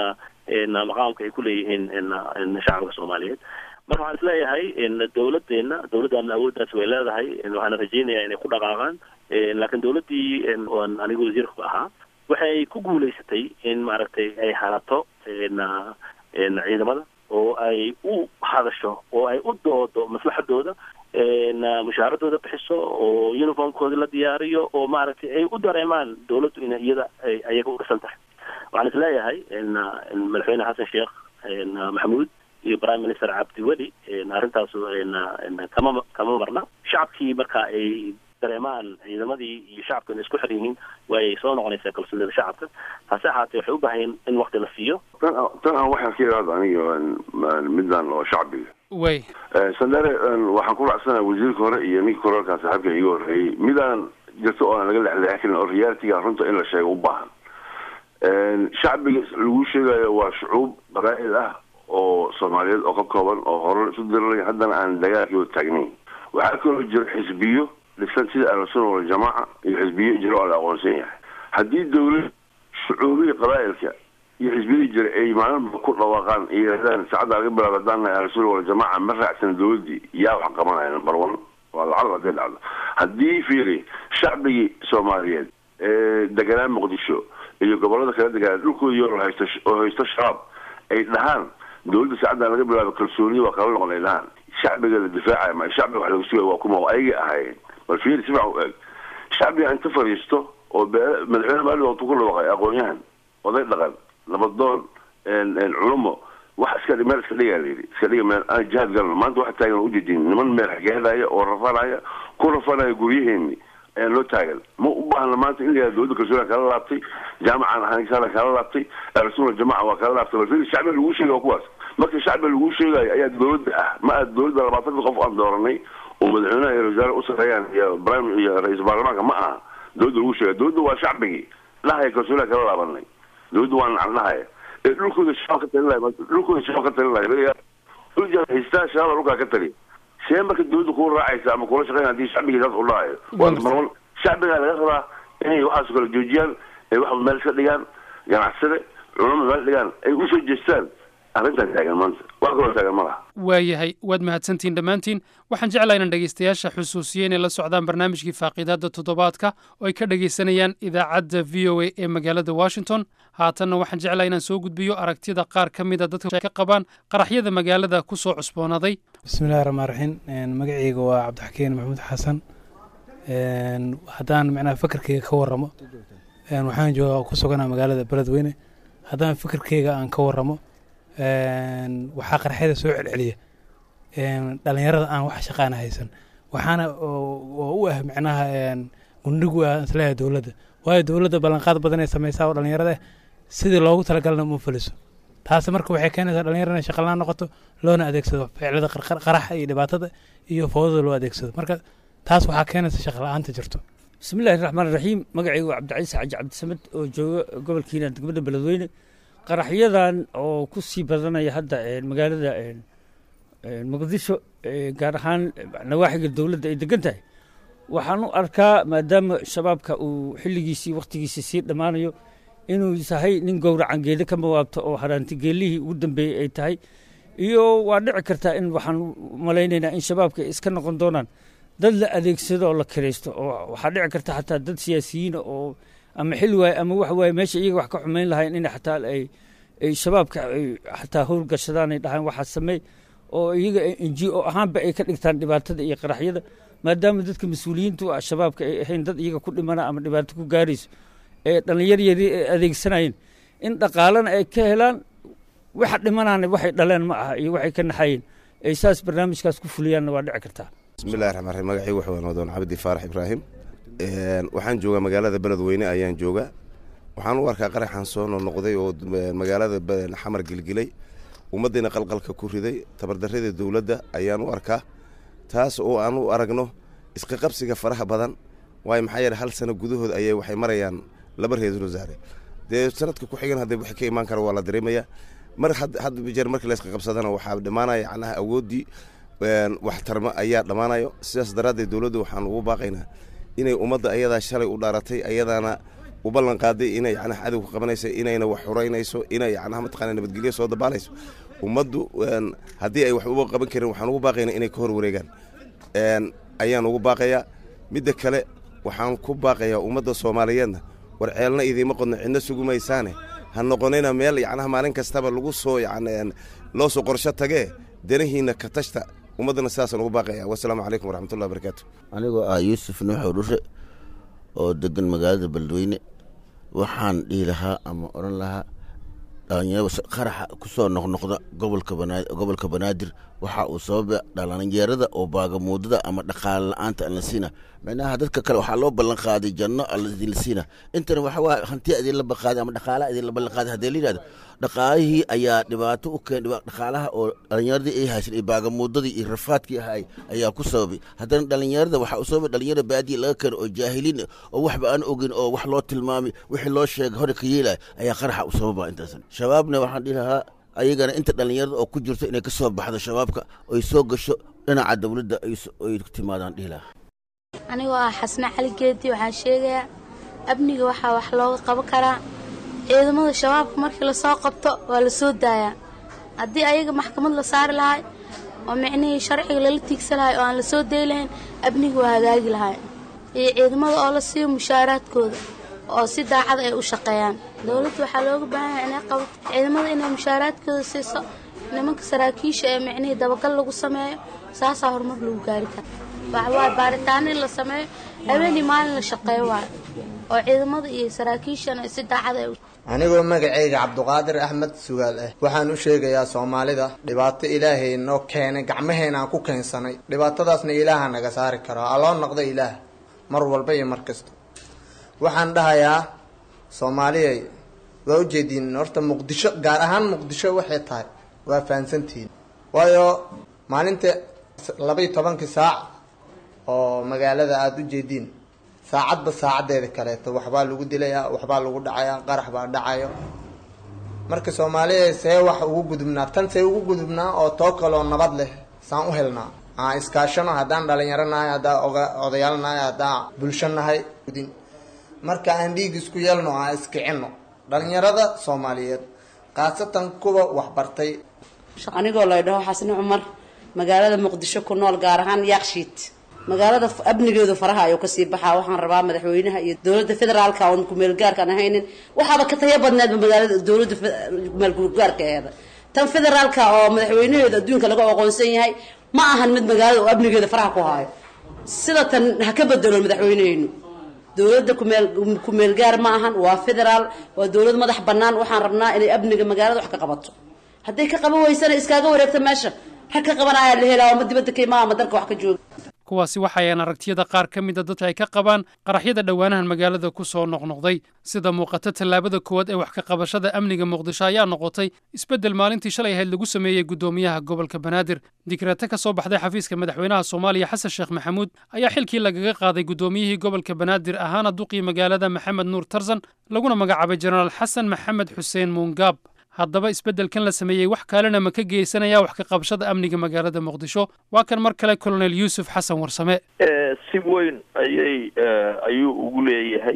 maqaamka ay kuleeyihiin shacabka soomaaliyeed marka waxaan isleeyahay dawladeena dawladdaana awooddaas way leedahay waxaana rajeynayaa inay ku dhaqaaqaan laakiin dawladdii oan anigu wasiirka ahaa waxay ku guulaysatay in maaragtay ay hanato ciidamada oo ay u hadasho oo ay u doodo maslaxadooda mushaaradooda bixiso oo uniformkooda la diyaariyo oo maaragtay ay u dareemaan dawladdu in iyada ay ayaga u dhisan tahay waxaan isleeyahay madaxweyne xasan sheekh maxamuud iyo prime minister cabdiweli arrintaas kama kama marna shacabkii marka ay dareemaan ciidamadii iyo shacabka inay isku xir yihiin way soo noqonaysaa kalsoonida shacabka hase ahaatee waxay u baahan yihin in wakti la siiyo tan tan aan waxaan ka iraada aniga midaan oo shacbiga way sandare waxaan ku raacsanaha wasiirka hore iyo ninkii koraalkaa saaxiibka iga horreeyey midaan jirto oo aan laga lexleexin karin oo realitiga runta in la sheego u baahan shacbiga lagu sheegayo waa shucuub qabaa'il ah oo soomaaliyeed oo ka kooban oo hore isu diriraya haddana aan dagaalkii taagnayn waxaa kaloo jira xisbiyo dhisan sida ahlusuna waljamaaca iyo xisbiyo jira oo la aqoonsan yahay haddii dawlad shucuubihii qabaa'ilka iyo xisbiyadii jira ay maalinba ku dhawaaqaan iyo yidhahdaan saacadda laga bilaabo haddaan nahay ahlusuna waljamaaca ma raacsan dawladdii yaa wax qabanaya number one waa lacag hadday dhacdo haddii fiiri shacbigii soomaaliyeed ee deganaa muqdisho iyo gobolada kala deganaa dhulkoodii oo haysto oo haysto shabaab ay dhahaan dawladda saacaddan laga bilaabo kalsooniya waa kala noqon ay dhahaan shacbiga la difaacaya ma shacbiga wax laga sugaya waa kuma ayagay ahaayeen bal fiiri si fiican u eeg shacbiga inta fadhiisto oo madaxweyne maali waqtu ku dhawaaqay aqoon-yahan oday dhaqan nabadoon culumo wax iska meel iska dhigaa layidhi iska dhiga meel aan jihaad galno maanta waxa taagan ujeedin niman meel xageedaya oo rafanaya ku rafanaya guryaheeni ayaan loo taagan ma u baahna maanta in la yihahdo dawladda kalsooniya kala laabtay jaamacan ahanisana kala laabtay ahlusuna jamaca waa kala laabtay bal fiiri shacbiga lagu sheegay waa kuwaas marka shacbiga lagu sheegayo ayaa dawladda ah ma aha dawladda labaatanka qof aan dooranay oo madaxweynaha iyo wasaare u sareeyaan iyo prime iyo ra-iisul baarlamaanka ma aha dawladda lagu sheegay dawladda waa shacbigii dhahaya kalsooniya kala laabanay dawladda waa nacan dhahaya ee dhulkooda shabaab ka talinaya dhulkooda shabaab ka talinaya dhulja haystaa shabaab dhulkaa ka tali see marka dawladda kuu raacaysa ama kula shaqeyn hadii shacbigii saas u dhahayo waa marwan shacbigaa laga rabaa inay waxaas kala joojiyaan ay wax meel iska dhigaan ganacsade culamo meel dhigaan ay usoo jeestaan arrintan taagan maanta wax kaloo taagan ma laha waayahay waad mahadsantihin dhammaantiin waxaan jeclaa inaan dhegaystayaasha xusuusiye inay la socdaan barnaamijkii faaqiidaadda toddobaadka oo ay ka dhegaysanayaan idaacadda v o a ee magaalada washington haatanna waxaan jeclaa inaan soo gudbiyo aragtida qaar ka mida dadka ka qabaan qaraxyada magaalada ku soo cusboonaaday bismillahi raxmaan raxiim magacayga waa cabdixakiin maxamuud xasan haddaan micnaha fakarkeyga ka warramo waxaan jooga ku suganaa magaalada beledweyne haddaan fakarkeyga aan ka warramo waxaa qarxyada soo celceliya dhalinyarada aan wax shaqaana haysan waxaana oo u ah micnaha gundhigu ah isleeyahay dowladda waayo dowladda ballanqaad badan ay samaysaa oo dhalinyarada sidii loogu talagalna uma fuliso taasi marka waxay keenaysaa dhalinyarada inay shaqalaan noqoto loona adeegsado ficilada qaraxa iyo dhibaatada iyo foodada loo adeegsado marka taas waxaa keenaysa shaqa la-aanta jirto bismillahi raxmaan raxiim magacaygu waa cabdicaiis xaaji cabdisamed oo jooga gobolkiina degmada beledweyne qaraxyadan oo ku sii badanaya hadda magaalada muqdisho gaar ahaan nawaaxiga dowladda ay degan tahay waxaan u arkaa maadaama shabaabka uu xilligiisii wakhtigiisii sii dhammaanayo inuu yahay nin gowracan geeda ka mawaabto oo haraantigeelihii ugu dambeeyey ay tahay iyo waa dhici kartaa in waxaan malaynaynaa in shabaabka iska noqon doonaan dad la adeegsado oo la kiraysto oo waxaa dhici karta xataa dad siyaasiyiina oo ama xil waaye ama wax waaye meesha iyaga wax ka xumayn lahayn in xataa ay ay shabaabka ay xataa howlgashadaan ay dhahaan waxaa sameey oo iyaga inji o ahaanba ay ka dhigtaan dhibaatada iyo qaraxyada maadaama dadka mas-uuliyiintu ah shabaabka ay ahayn dad iyaga ku dhimana ama dhibaato ku gaarayso ee dhallinyar yari ay adeegsanayeen in dhaqaalana ay ka helaan waxa dhimanaana waxay dhaleen ma aha iyo waxay ka naxayeen ay saas barnaamijkaas ku fuliyaanna waa dhici kartaa bismillahi raxmaan raxiim magacii waxa waan wadoon cabdi faarax ibraahim waxaan joogaa magaalada beledweyne ayaan joogaa waxaan u arkaa qaraxan soo noqnoqday oo magaalada xamar gilgilay ummaddiina qalqalka ku riday tabardarrada dowladda ayaan u arkaa taas oo aan u aragno isqaqabsiga faraha badan waayo maxaa yeele hal sano gudahood ayay waxay marayaan laba ra-iisul wasaare dee sanadka ku xigan hadda wixii ka imaan kara waa la dareemayaa mar had jeer markii la isqaqabsadana waxaa dhammaanaya macnaha awooddii waxtarma ayaa dhammaanayo sidaas daraaddeed dowladda waxaan ugu baaqaynaa inay ummadda ayadaa shalay u dhaaratay ayadaana u ballan qaaday inay yacnaha cadowga qabanayso inayna wax xuraynayso inay yacnaha mataqaana nabadgelyo soo dabaalayso ummaddu haddii ay wax uba qaban karin waxaan ugu baaqaynaa inay ka hor wareegaan ayaan ugu baaqayaa midda kale waxaan ku baaqayaa ummadda soomaaliyeedna war ceelna idiima qodno cidna sugumaysaane ha noqonina meel yacnaha maalin kastaba lagu soo yan loo soo qorsho tagee danahiina ka tashta ummaddana sidaasaan ugu baaqaya wasalaamu calaykum waraxmatullahi wabarakaatu anigoo ah yuusuf nuuxow dhushe oo degan magaalada beledweyne waxaan dhihi lahaa ama odhan lahaa dhalinyaro qaraxa ku soo noqnoqda gobolka banaa gobolka banaadir waxa uu sababa dhalinyarada oo baagamuudada ama dhaqaale la-aanta aan la siina micnaha dadka kale waxaa loo ballan qaaday janno la siina intana waxa waa hantiya idin la balqaaday ama dhaqaalaha idin la ballan qaaday haddii la yidhahdo dhaqaalihii ayaa dhibaato u keen dhaqaalaha oo dhalinyaradii ay haysan iyo baagamuudadii iyo rafaadkii ahay ayaa ku sababay haddana dhalinyarada waxaa u sababay dhalinyarada baadiya laga keeno oo jaahiliin oo waxba aan ogin oo wax loo tilmaamay wixii loo sheegay hore ka yeelaya ayaa qaraxa u sababa intaasan shabaabna waxaan dhihi lahaa ayagana inta dhalinyarada oo ku jirto inay ka soo baxdo shabaabka oy soo gasho dhinaca dowladda ay timaadaan dhihi lahaa anigoo ah xasne cali geedi waxaan sheegayaa amniga waxaa wax looga qaban karaa ciidamada shabaabka markii lasoo qabto waa la soo daayaa haddii ayaga maxkamad la saari lahay oo micnihii sharciga lala tiigsan lahay oo aan la soo day lahayn amniga waa hagaagi lahay iyo ciidamada oo la siiyo mushaaraadkooda oo si daacad ay u shaqeeyaan dowladda waxaa looga baahan yahay inay qabato ciidamada inay mushaaraadkooda siiso nimanka saraakiisha ee micnihii dabagal lagu sameeyo saasaa horumar lagu gaari kara waxawaaye baaritaano in la sameeyo habeenii maalin la shaqeeyo waay oo ciidamada iyo saraakiishana si daacad ay anigoo magacayga cabduqaadir axmed sugaal ah waxaan u sheegayaa soomaalida dhibaato ilaahay noo keenay gacmaheenaan ku keensanay dhibaatadaasna ilaaha naga saari karo aloo noqda ilaah mar walba iyo mar kasta waxaan dhahayaa soomaaliyay waa ujeediin horta muqdisho gaar ahaan muqdisho waxay tahay waa fahansantihiin waayo maalinta laba iyo tobankii saac oo magaalada aada u jeediin saacadba saacaddeeda kaleeto waxbaa lagu dilayaa waxbaa lagu dhacayaa qarax baa dhacayo marka soomaaliya see wax ugu gudubnaa tan see ugu gudubnaa oo too kaloo nabad leh saan u helnaa aan iskaashano haddaan dhalinyaro nahay haddaan odayaal nahay haddaan bulsho nahay marka aan dhiig isku yeelno aan iskicino dhalinyarada soomaaliyeed khaasatan kuwa waxbartay anigoo la dhaho xasni cumar magaalada muqdisho ku nool gaar ahaan yaaqshiid magaalada amnigeedu faraha ayuu kasii baxaa waxaan rabaa madaxweynaha iyo dowladda federaalka oon kumeelgaarkaan ahaynin waxaaba ka taya badneedba magaalada dowladda kumeelgaarkaeeda tan federaalka oo madaxweynaheedu adduunka laga aqoonsan yahay ma ahan mid magaalada oo amnigeeda faraha ku haayo sida tan ha ka bedelo madaxweyneheynu dowladda kumeel kumeelgaar ma ahan waa federaal waa dowlad madax bannaan waxaan rabnaa inay amniga magaalada wax ka qabato hadday ka qaban weysana iskaaga wareegta meesha rag ka qabanaya la helaa ama dibadda ka imaa ama dalka wax ka jooga kuwaasi waxayaan aragtiyada qaar ka mida dadka ay ka qabaan qaraxyada dhowaanahan magaalada ku soo noqnoqday sida muuqata tallaabada koowaad ee wax ka qabashada amniga muqdisho ayaa noqotay isbeddel maalintii shalay ahayd lagu sameeyey guddoomiyaha gobolka banaadir dikraate ka soo baxday xafiiska madaxweynaha soomaaliya xasan sheekh maxamuud ayaa xilkii lagaga qaaday guddoomiyihii gobolka banaadir ahaana duqii magaalada maxamed nuur tarzan laguna magacaabay jenaraal xasan maxamed xuseen muungaab haddaba isbeddelkan la sameeyey wax kalena ma ka geysanaya wax ka qabashada amniga magaalada muqdisho waa kan mar kale colonel yuusuf xasan warsame si weyn ayay ayuu ugu leeyahay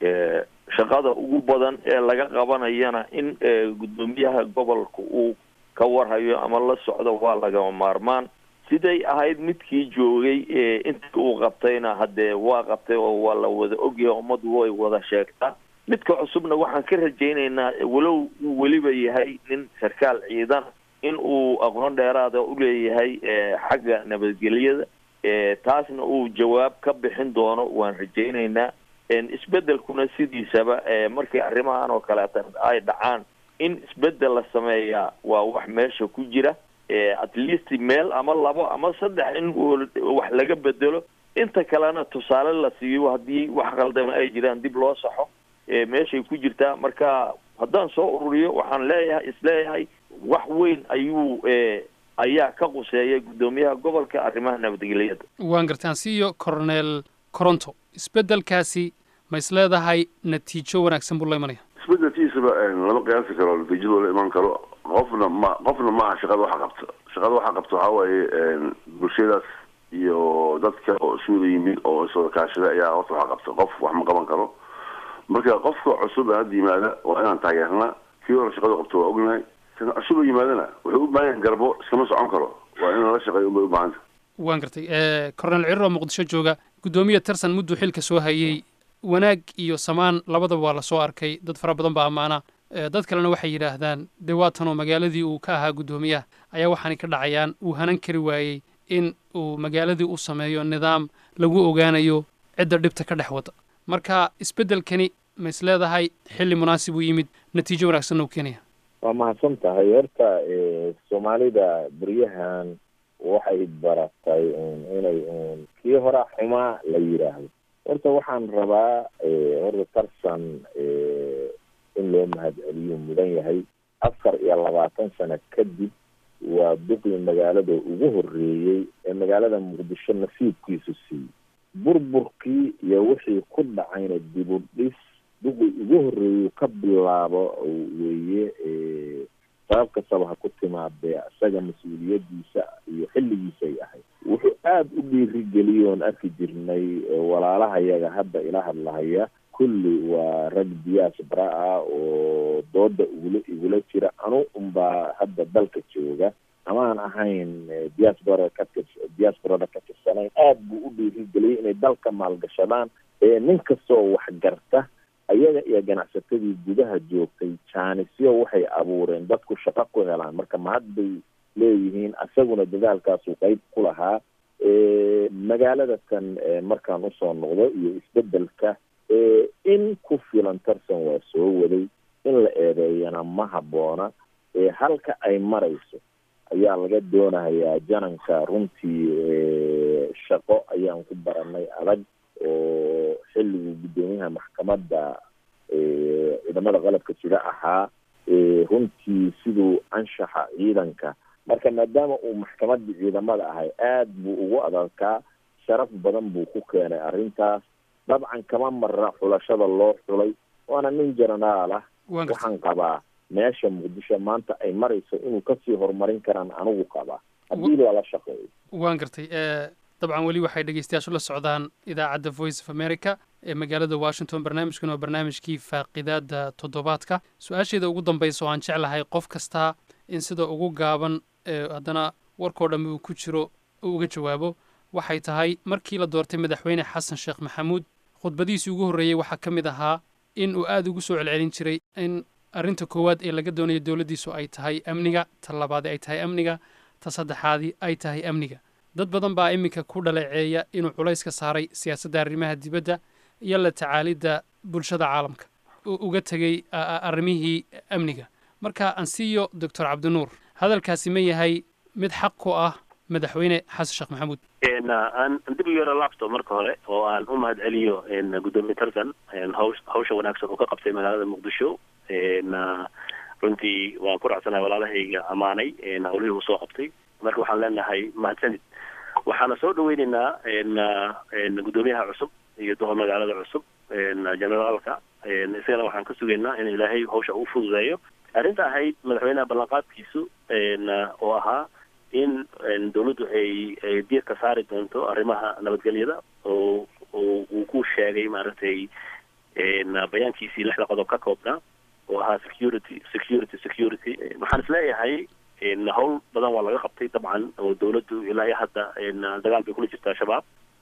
shaqada ugu badan ee laga qabanayana in guddoomiyaha gobolka uu ka warhayo ama la socdo waa lagama maarmaan siday ahayd midkii joogay intii uu qabtayna haddee waa qabtay oo waa la wada ogyahay ummaddu way wada sheegtaa midka cusubna waxaan ka rajaynaynaa walow uu weliba yahay nin sarkaal ciidan in uu aqoon dheeraada u leeyahay xagga nabadgelyada taasna uu jawaab ka bixin doono waan rajaynaynaa isbeddelkuna sidiisaba markii arrimahan oo kaleeta ay dhacaan in isbeddel la sameeyaa waa wax meesha ku jira at least meel ama labo ama saddex in wax laga bedelo inta kalena tusaale la siiyo haddii wax qaldama ay jiraan dib loo saxo meeshay ku jirtaa marka haddaan soo ururiyo waxaan leeyahay isleeyahay wax weyn ayuu ayaa ka quseeya guddoomiyaha gobolka arrimaha nabadgelyada waan gartay aan siiyo coronel coronto isbeddelkaasi ma is leedahay natiijo wanaagsan buu la imanaya isbedelkiisaba lama qiyaasi karo natiijadoo la iman karo qofna ma qofna maaha shaqada waxa qabta shaqada waxa qabta waxaa waaye bulshadaas iyo dadka oo isuwada yimid oo iswada kaashada ayaa horta waxa qabta qof wax ma qaban karo marka qofka cusub ee hadda yimaada waa inaan taageernaa kii hore shaqada qabto waa ognahay kan cusub oo yimaadana wuxuu u baahan yahay garbo iskama socon karo waa in lala shaqeeyo unbay u baahanta waan gartay coronel cirir oo muqdisho jooga guddoomiya tarsan mudduu xilka soo hayey wanaag iyo samaan labadaba waa lasoo arkay dad fara badan baa ammaana dad kalena waxay yidhaahdaan dee waatanoo magaaladii uu ka ahaa guddoomiyaha ayaa waxaanay ka dhacayaan uu hanan kari waayey in uu magaaladii u sameeyo nidaam lagu ogaanayo cidda dhibta ka dhex wada marka isbeddelkani ma is leedahay xilli munaasib uu yimid natiijo wanaagsanna u keenaya waa mahadsan tahay horta soomaalida beryahan waxay baratay un inay un kii horaa xumaa la yidhaahdo horta waxaan rabaa horta tarsan in loo mahadceliyo mudan yahay afar iyo labaatan sano kadib waa duqii magaalada ugu horreeyey ee magaalada muqdisho nasiibkiisu siiyey burburkii iyo wixii ku dhacayna dib u dhis duqii ugu horreeyey ka bilaabo weeye sabab kastaba ha ku timaadee isaga mas-uuliyadiisa iyo xilligiisay ahayd wuxuu aada u dhiirigeliyey oon arki jirnay walaalahayaga hadda ila hadlahaya kulli waa rag diyaas bara ah oo dooda igula igula jira anu unbaa hadda dalka jooga amaan ahayn diaspora ka tir diasporada ka tirsanayn aada buu u dhiirigeliyey inay dalka maalgashadaan nin kastoo wax garta ayaga iyo ganacsatadii gudaha joogtay jaanisyo waxay abuureen dadku shaqo ku helaan marka mahad bay leeyihiin isaguna dadaalkaasuu qeyb ku lahaa magaalada kan markaan usoo noqdo iyo isbedelka in ku filan tarsan waa soo waday in la eedeeyana ma habboona halka ay marayso ayaa laga doonayaa jananka runtii shaqo ayaan ku baranay adag oo xilligii guddoomiyaha maxkamadda ciidamada qalabka jira ahaa runtii siduu anshaxa ciidanka marka maadaama uu maxkamadii ciidamada ahay aada buu ugu adalkaa sharaf badan buu ku keenay arrintaas dabcan kama mara xulashada loo xulay waana nin jenaraal ah waxaan qabaa meesha muqdisho maanta ay marayso inuu kasii horumarin karaan anigu qabaa haddii lala shaqeeyo waan gartay dabcan weli waxay dhegeystayaashu la socdaan idaacadda voice of america ee magaalada washington barnaamijkan waa barnaamijkii faaqidaada toddobaadka su-aasheeda ugu dambaysa oo aan jeclahay qof kastaa in sida ugu gaaban haddana warkoo dhammi uu ku jiro uu uga jawaabo waxay tahay markii la doortay madaxweyne xasan sheekh maxamuud khudbadiisii ugu horreeyey waxaa ka mid ahaa in uu aada ugu soo celcelin jiray in arrinta koowaad ee laga doonayo dowladdiisu ay tahay amniga ta labaadi ay tahay amniga ta saddexaadii ay tahay amniga dad badan baa iminka ku dhaleeceeya inuu culayska saaray siyaasadda arrimaha dibadda iyo la tacaalidda bulshada caalamka uu uga tegey arrimihii amniga marka ansiyo doctor cabdinuur hadalkaasi ma yahay mid xaq ku ah madaxweyne xasan sheekh maxamuud aan dib u yaro laabto marka hore oo aan u mahad celiyo guddoomiye tarkan haws hawsha wanaagsan oo ka qabtay magaalada muqdisho runtii waan ku raacsanahay walaalahayga ammaanay hawlihii uu soo qabtay marka waxaan leenahay mahadsanid waxaana soo dhaweyneynaa guddoomiyaha cusub iyo duqa magaalada cusub generaalka isagana waxaan ka sugaynaa in ilaahay hawsha uu fududeeyo arrinta ahayd madaxweynaha ballanqaadkiisu oo ahaa in dawladdu ay ay diirka saari doonto arrimaha nabadgelyada oo oo uu ku sheegay maaragtay bayaankiisii lixda qodob ka koobnaa oo ahaa security security security waxaan isleeyahay hawl badan waa laga qabtay dabcan oo dawladdu ilaa iyo hadda dagaal bay kula jirtaa shabaab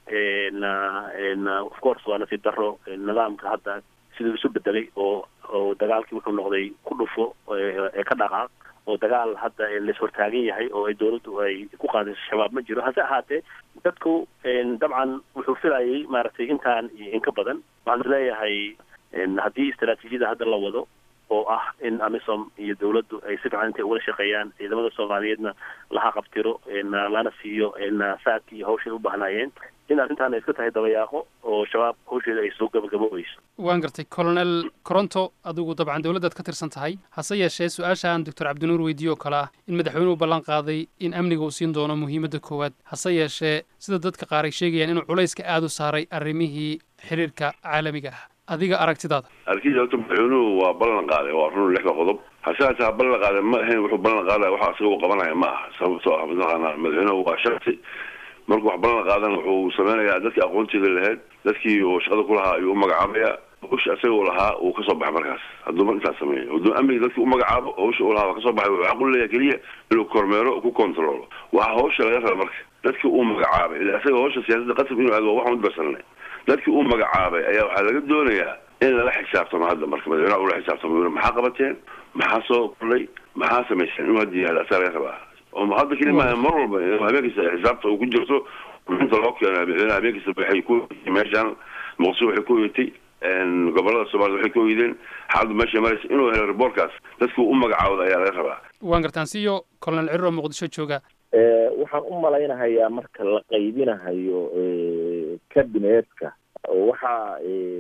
of course waa nasiib daro nidaamka hadda siduu isu bedelay oo oo dagaalkii wuxuu noqday ku dhufo ee ka dhaqaaq oo dagaal hadda lais hortaagan yahay oo ay dawladdu ay ku qaadayso shabaab ma jiro hase ahaatee dadku dabcan wuxuu filayay maaragtay intaan iyo in ka badan waxaan isleeyahay haddii istaraatiijiyada hadda la wado oo ah in amisom iyo dawladdu ay si fiican intay ugala shaqeeyaan ciidamada soomaaliyeedna laha qabtiro lana siiyo saadki iyo hawshay u baahnaayeen in arrintaan ay iska tahay dabayaaqo oo shabaab hawsheeda ay soo gabagaboobayso waan gartay colonel coronto adigu dabcan dowladdaad ka tirsan tahay hase yeeshee su-aashaan doctor cabdinuur weydiiye oo kale ah in madaxweynuhu ballan qaaday in amniga uu siin doono muhiimadda koowaad hase yeeshee sida dadka qaar ay sheegayaan inuu culayska aada u saaray arrimihii xiriirka caalamiga ah adiga aragtidaada arkiisa horta madaxweynuhu waa ballan qaaday waa run lixda qodob hase hataa ballan qaaday ma ahayn wuxuu ballan qaadaya waxa isaga uu qabanaya ma aha sababtoo ah mataqaanaa madaxweynuhu waa shaksi markuu wax ballan qaadan wuxuu sameynayaa dadkii aqoontiga lahayd dadkii oo shaqada ku lahaa ayuu u magacaabayaa hawsha isaga uu lahaa uu kasoo baxay markaas hadduu mar intaas sameeyo hadduu amniga dadkii u magacaabo hawsha uu lahaa waa kasoo baxay wuxuu xaq u leeyahay keliya inuu kormeero ku controlo waxa hawsha laga raba marka dadkii uu magacaabay ila isaga hawsha siyaasadda qasab inuu aado waa waxaan udbarsanay dadkii uu magacaabay ayaa waxaa laga doonayaa in lala xisaabtamo hadda marka madaxweynaha ula xisaabtamo maxaa qabateen maxaa soo kordhay maxaa samayseen inuu hadda yihahdo asaa laga rabaa oo hadda keli maaha mar walba habeenkiisa xisaabta uu ku jirto inta loo keeno madaxweynaha habeenkiisa waxay ku meeshaan muqdisho waxay ku oyatay gobolada soomaalida waxay ku oyideen xaaladdu meeshay maraysa inuu helo reportkaas dadkii u magacaawda ayaa laga rabaa waan gartaan siyo colonel cirir oo muqdisho jooga waxaan u malaynahayaa marka la qaybinahayo kabineetka waxaa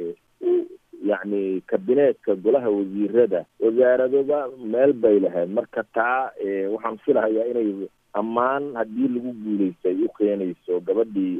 yacni kabineetka golaha wasiirada wasaaradoba meel bay lahayd marka taa waxaan filahayaa inay ammaan haddii lagu guulaystay u keenayso gabadhii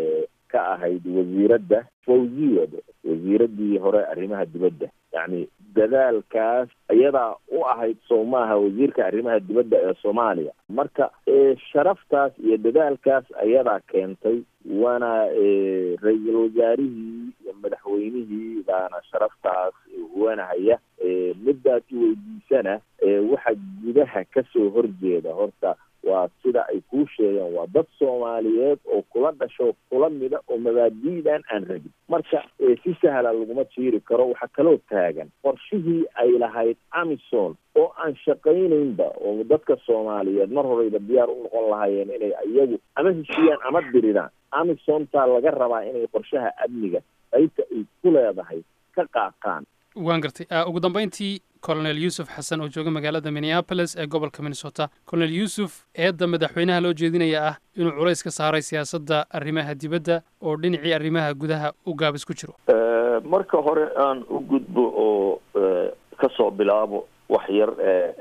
ka ahayd wasiiradda fawziyad wasiiradii hore arrimaha dibadda yacni dadaalkaas iyadaa u ahayd soo maaha wasiirka arrimaha dibadda ee soomaaliya marka sharaftaas iyo dadaalkaas ayadaa keentay waana ra-iisul wasaarihii iyo madaxweynihii baana sharaftaas huwanahaya middaas weydiisana waxa gudaha kasoo horjeeda horta waa sida ay kuu sheegeen waa dad soomaaliyeed oo kula dhasho kula mida oo mabaadi'dan aan rabin marka si sahla laguma jiiri karo waxaa kaloo taagan qorshihii ay lahayd amison oo aan shaqaynaynba oo dadka soomaaliyeed mar horeyba diyaar u noqon lahaayeen inay iyagu ama heshiiyaan ama diriraan amisontaa laga rabaa inay qorshaha amniga qaybta ay ku leedahay ka qaataan waan gartay ugu dambeyntii colonel yuusuf xasan oo jooga magaalada minneapolis ee gobolka minnesota colonel yuusuf eedda madaxweynaha loo jeedinaya ah inuu culays ka saaray siyaasadda arrimaha dibadda oo dhinacii arrimaha gudaha u gaabis ku jiro marka hore aan u gudbo oo kasoo bilaabo wax yar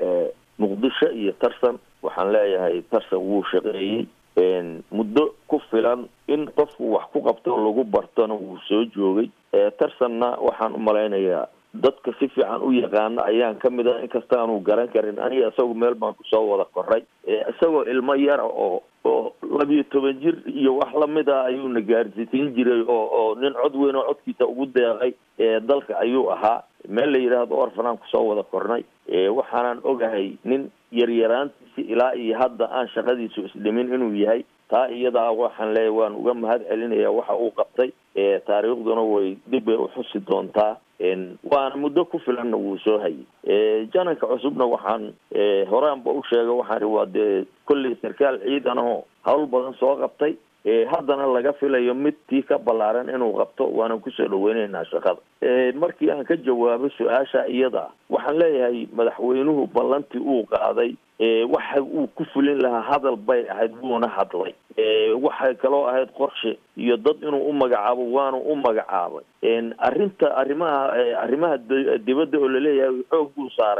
muqdisho iyo tarsan waxaan leeyahay tarsan wuu shaqeeyey muddo ku filan in qofku wax ku qabto lagu bartona wuu soo joogay tarsanna waxaan u malaynayaa dadka si fiican u yaqaana ayaan ka mid ah inkasta aanu garan karin aniga isagu meel baan kusoo wada koray isagoo ilmo yara oo oo labiyo toban jir iyo wax lamid ah ayuuna gaarsiisiin jiray oo oo nin cod weyn oo codkiisa ugu deeqay dalka ayuu ahaa meel la yidhaahdo orfanaan kusoo wada kornay waxaanan ogahay nin yaryaraantiisi ilaa iyo hadda aan shaqadiisu isdhimin inuu yahay taa iyadaa waxaan leeyahy waan uga mahad celinaya waxa uu qabtay taariikhduna way dib bay uxusi doontaa waana muddo ku filanna wuu soo hayay jananka cusubna waxaan horaanba u sheegay waxaan waa dee kolley sarkaal ciidan oo hawl badan soo qabtay haddana laga filayo mid tii ka ballaaran inuu qabto waanan kusoo dhaweyneynaa shaqada markii aan ka jawaabo su-aasha iyada waxaan leeyahay madaxweynuhu ballantii uu qaaday waxa uu ku fulin lahaa hadal bay ahayd wuuna hadlay waxay kaloo ahayd qorshe iyo dad inuu u magacaabo waanu u magacaabay arrinta arrimaha arrimaha dibadda oo laleeyahay xoog buu saarayna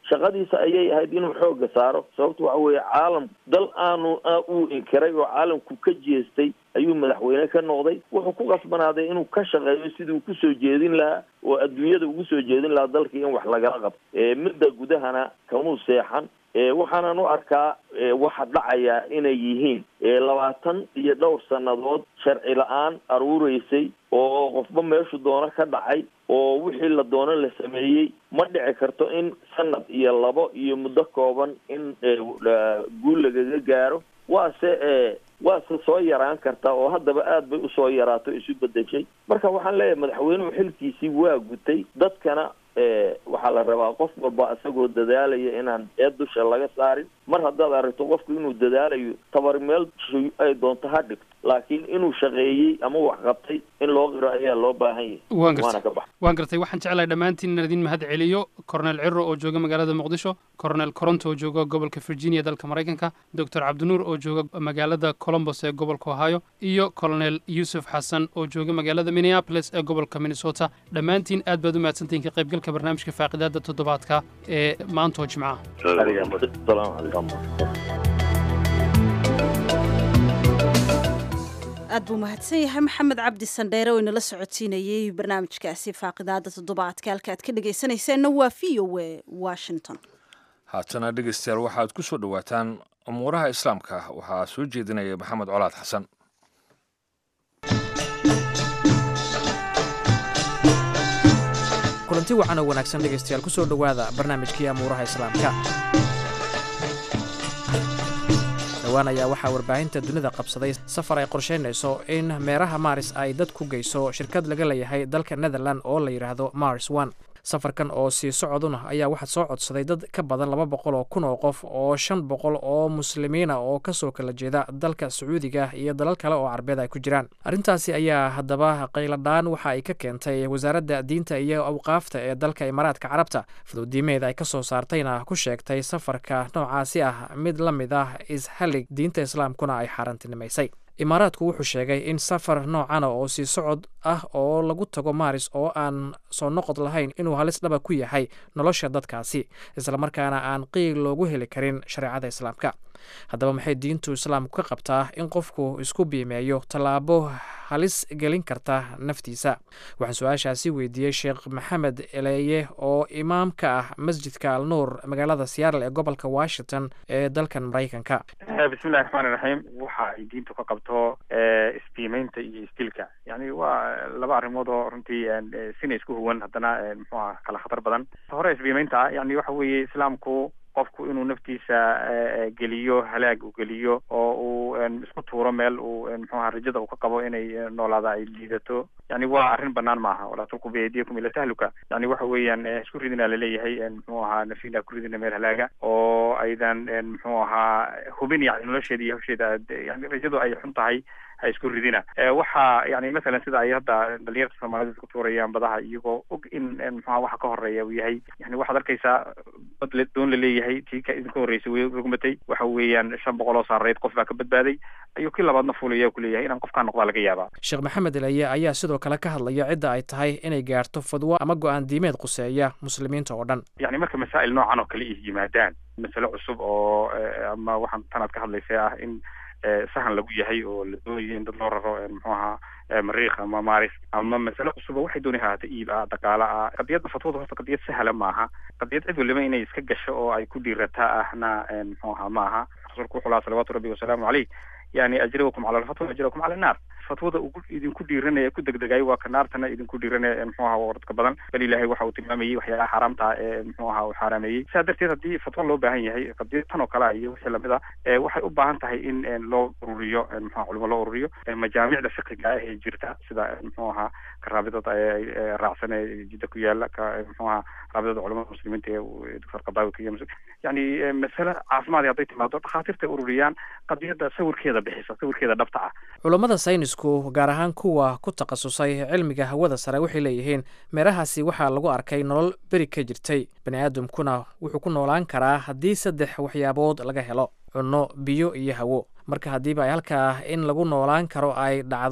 shaqadiisa ayay ahayd inuu xooga saaro sababto waxa weeye caalam dal aanu uu inkiray oo caalamku ka jeestay ayuu madaxweyne ka noqday wuxuu ku qasbanaaday inuu ka shaqeeyo sidii uu kusoo jeedin lahaa oo adduunyada ugu soo jeedin lahaa dalkii in wax lagala qabto midda gudahana kamuu seexan waxaanan u arkaa waxa dhacaya inay yihiin labaatan iyo dhowr sannadood sharci la-aan aruureysay oo qofba meeshu doono ka dhacay oo wixii la doono la sameeyey ma dhici karto in sanad iyo labo iyo muddo kooban in guul lagaga gaaro waase waase soo yaraan kartaa oo haddaba aad bay usoo yaraato isu bedeshay marka waxaan leeyahay madaxweynuhu xilkiisii waa gutay dadkana waxaa la rabaa qof walba isagoo dadaalaya inaan eed dusha laga saarin mar haddaad aragto qofku inuu dadaalayo tabar meel ay doonto ha dhigto laakiin inuu shaqeeyey ama wax qabtay in loo qiro ayaa loo baahan yahay waan waana ka gartay bax waan gartay waxaan jeclahay dhammaantiin inaan idin mahad celiyo cornel ciro oo jooga magaalada muqdisho cornel coronto oo jooga gobolka virginia dalka maraykanka doctor cabdinuur oo jooga magaalada colombos ee gobolka ohio iyo colonel yuusuf xasan oo jooga magaalada minneapolis ee gobolka minnesota dhammaantiin aad baad u mahadsantihiin ka qaybgalka barnaamijka faaqidaada toddobaadka ee maanta oo jimcaha salaamu calaykum aad buu mahadsan yahay maxamed cabdi sandheere oo inala socotiinayey barnaamijkaasi faaqidaada toddobaadka halka aad ka dhegaysanayseena waa v o a washington haatana dhegeystayaal waxaad ku soo dhowaataan umuuraha islaamka waxaa soo jeedinaya maxamed colaad xasan kulanti wacan oo wanaagsan dhegaystayaal ku soo dhowaada barnaamijkii amuuraha islaamka dhowaan ayaa waxaa warbaahinta dunida qabsaday safar ay qorsheynayso in meeraha maaris ay dad ku geyso shirkad laga leeyahay dalka netherland oo la yidhaahdo mars one safarkan oo sii socoduna ayaa waxaa soo codsaday dad ka badan laba boqol oo kun oo qof oo shan boqol oo muslimiina oo kasoo kala jeeda dalka sacuudiga iyo dalal kale oo carabeed ay ku jiraan arrintaasi ayaa haddaba qayladhaan waxa ay ka keentay wasaaradda diinta iyo awqaafta ee dalka imaaraadka carabta fuduudiimeed ay ka soo saartayna ku sheegtay safarka noocaasi ah mid la mid ah ishalig diinta islaamkuna ay xaaraantinimaysay imaaraadku wuxuu sheegay in safar noocana oo sii socod ah oo lagu tago maaris oo aan soo noqod lahayn inuu halis dhaba ku yahay nolosha dadkaasi islamarkaana aan qiil loogu heli karin shareecada islaamka haddaba maxay diintu islaamku ka qabtaa in qofku isku biimeeyo tallaabo halis gelin karta naftiisa waxaan su-aashaasi weydiiyey sheekh maxamed eleeye oo imaam ka ah masjidka al nuur magaalada seattle ee gobolka washington ee dalkan maraykanka bismillahi raxmaani raxiim waxa ay diintu ka qabto isbiimeynta iyo isdilka yani waa laba arrimood oo runtii sina isku huwan haddana muxuu aha kala khatar badan hore isbiimeynta yani waxa weeye islaamku qofku inuu naftiisa geliyo halaag uu geliyo oo uu isku tuuro meel uu muxuaha rajada uu ka qabo inay noolaada ay liidato yani waa arrin banaan maaha walaa tulqu biyadiyakum ila tahluka yani waxa weeyaan isku ridina laleeyahay muxuu ahaa nafina ku ridina meel halaaga oo aydan muxuu ahaa hubin yani nolosheeda iyo hawsheeda yani rajadu ay xun tahay ha isku ridina waxa yani masalan sida ay hadda dhalinyarta soomaalida isku tuurayaan badaha iyagoo og in muxuha waxa ka horeeya uu yahay yani waxaad arkaysaa bad le doon la leeyahay tii ka idinka horreysay way rugmatay waxa weeyaan shan boqol oo saareed qof baa ka badbaaday ayuu kii labaadna fuulaya kuleeyahay inaan qofkaa noqdaa laga yaabaa sheekh maxamed eleye ayaa sidoo kale ka hadlaya cidda ay tahay inay gaarto fadwo ama go-aan diimeed quseeya muslimiinta oo dhan yani marka masaa'il noocan oo kale ih yimaadaan masale cusub oo ama waxaan tanaad ka hadlaysay ah in sahan lagu yahay oo la doonayo in dad loo raro muxuu ahaa mariikh ama maaris ama masale cusub oo waxay doonay haata iib ah dhaqaale ah qadiyadda fatwada horta qadiyad sahla maaha qadiyad cid waliba inay iska gasho oo ay ku dhiirataa ahna muxuu ahaa maaha rasuulku wuxuu lahaa salawaatu rabbi wasalaamu caleyh yani ajrakum cala alfatwa ajrakum cala annaar fatwada ugu idinku dhiiranaya ku degdegayo waa ka naartana idinku dhiiranaya muxuu ahaa waradka badan bal ilaahay waxa uu tilmaamayey waxyaalaha xaaraamta ah ee muxuu ahaa uu xaaraameeyey sidaa darteed haddii fatwo loo baahan yahay qadiyad tan oo kale ah iyo wixii lamid a waxay u baahan tahay in loo ururiyo muxua culimo loo ururiyo majaamicda fiqiga ah ee jirta sida muxuu ahaa karaabidada raacsan ee jidda ku yaala ka muxuu ahaa raabidada culamada muslimiinta ee doctor qadaawi ka iyo yani masale caafimaad hadday timaado dhakhaatiirta ururiyaan qadiyadda sawirkeeda bixisa sawirkeeda dhabta ah culammada saynisku gaar ahaan kuwa ku takhasusay cilmiga hawada sare waxay leeyihiin meerahaasi waxaa lagu arkay nolol beri ka jirtay bani aadamkuna wuxuu ku noolaan karaa haddii saddex waxyaabood laga helo cunno biyo iyo hawo marka haddiiba ay halkaa in lagu noolaan karo ay dhacdo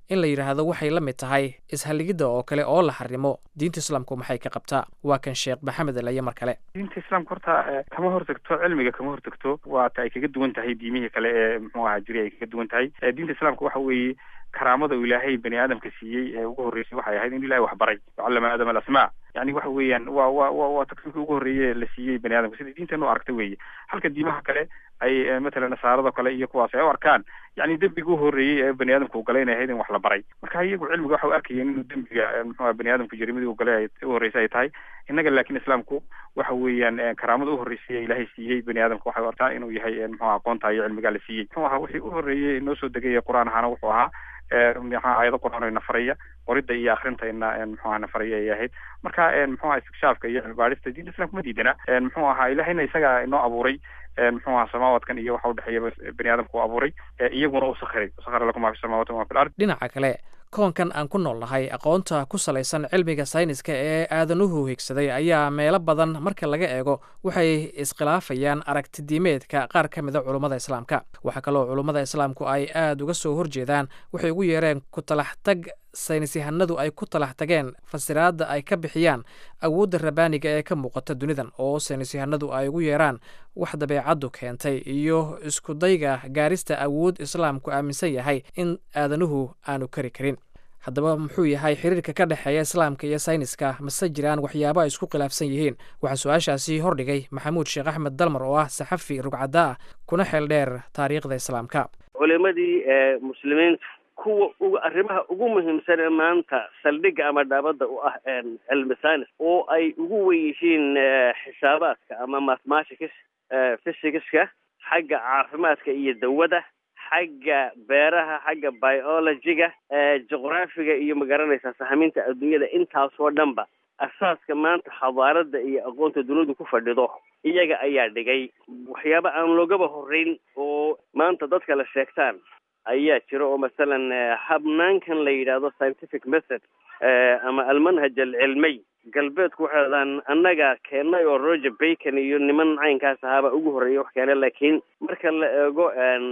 in la yidhaahdo waxay la mid tahay ishalligidda oo kale oo la xarimo diinta islaamku maxay ka qabtaa waa kan sheekh maxamed alaye mar kale diinta islaamka horta kama hortagto cilmiga kama hortagto waata ay kaga duwan tahay diimihii kale ee muxuu ahaa jiri ay kaga duwan tahay diinta islaamka waxa weeye karaamada uu ilaahay bani aadamka siiyey ee ugu horreysay waxay ahayd in ilahay wax baray wacallama aadama alasmaa yani waxa weeyaan waa wa wa waa takliifkii ugu horreeye la siiyey bani aadamka sida diinteenu aragta weeye halka diimaha kale ay matalan nasaarada kale iyo kuwaas ay u arkaan yani dembiga u horreeyey ee bani aadamka uu galay inay ahayd in wax la baray marka iyagu cilmiga waxa u arkayeen inuu dembiga muxuha bani aadamka jarimadii uu galay u horreysay ay tahay innaga laakiin islaamku waxa weeyaan karaamada u horreysay ee ilaahay siiyey bani aadamka waxay u arkaan inuu yahay muxuha aqoonta iyo cilmigaa la siiyey muxuu ahaa wixii u horreeyey noo soo degay qur-aan ahaana wuxuu ahaa maxaa aayado qur-aan ina faraya qoridda iyo akrinta ina muxuha na faraya ay ahayd marka muxuha istikshaafka iyo cilmibaadhista diinta islamka ma diidana muxuu ahaa ilahayna isaga inoo abuuray muxuu ahaa samaawadkan iyo waxa udhexeeya bani aadamka u abuuray iyaguna u sakhiray sakhara lakum maa fi samawati wama fi lard dhinaca kale koonkan aan ku nool nahay aqoonta ku salaysan cilmiga sayniska ee aadanuhu higsaday ayaa meelo badan marka laga eego waxay iskhilaafayaan aragtidiimeedka qaar ka mida culummada islaamka waxaa kaloo culummada islaamku ay aada uga soo horjeedaan waxay ugu yeereen ku talax tag saynisyahanadu ay ku talax tageen fasiraadda ay ka bixiyaan awoodda rabaaniga ee ka muuqata dunidan oo saynisyahanadu ay ugu yeeraan wax dabeecaddu keentay iyo iskudayga gaarista awood islaamku aaminsan yahay in aadanuhu aanu kari karin haddaba muxuu yahay xiriirka ka dhexeeya islaamka iyo sayniska mase jiraan waxyaabo ay isku khilaafsan yihiin waxaa su-aashaasi hordhigay maxamuud sheekh axmed dalmar oo ah saxafi rugcadda ah kuna xeel dheer taariikhda islaamka culimadii muslimiinta kuwa uga arrimaha ugu muhiimsan ee maanta saldhigga ama dhaabadda u ah cilmi science oo ay ugu wen yihiin xisaabaadka ama mathematics physicska xagga caafimaadka iyo dawada xagga beeraha xagga biologiga juqraafiga iyo magaranaysaa sahaminta adduunyada intaasoo dhanba asaaska maanta xadaarada iyo aqoonta dunidu ku fadhido iyaga ayaa dhigay waxyaaba aan loogaba horreyn oo maanta dadka la sheegtaan ayaa jira oo masalan habnaankan la yidhaahdo scientific method ama almanhaj alcilmiy galbeedku waxay adaan annaga keennay oo roger bacon iyo niman caynkaas ahaaba ugu horreeyay wax keene laakiin marka la eego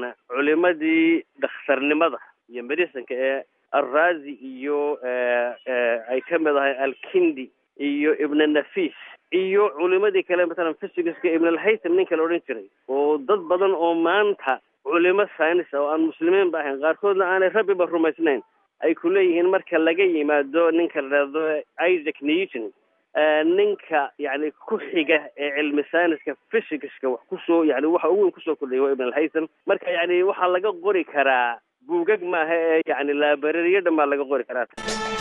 culimadii dhakhtarnimada iyo medicinka ee alrazi iyo ay ka mid ahay alkindi iyo ibn nafis iyo culimadii kale masalan physicska ibn alhaytham ninka la odhan jiray oo dad badan oo maanta culimo science oo aan muslimiin ba ahayn qaarkoodna aanay rabbiba rumaysnayn ay ku leeyihiin marka laga yimaado ninka la dhahdo isaac newton ninka yani ku xiga ee cilmi sayniska physicska wax kusoo yani waxa ugu weyn kusoo kordhaya waa ibn alhaytham marka yani waxaa laga qori karaa buugag maaha ee yani laabarariyo dhan baa laga qori karaa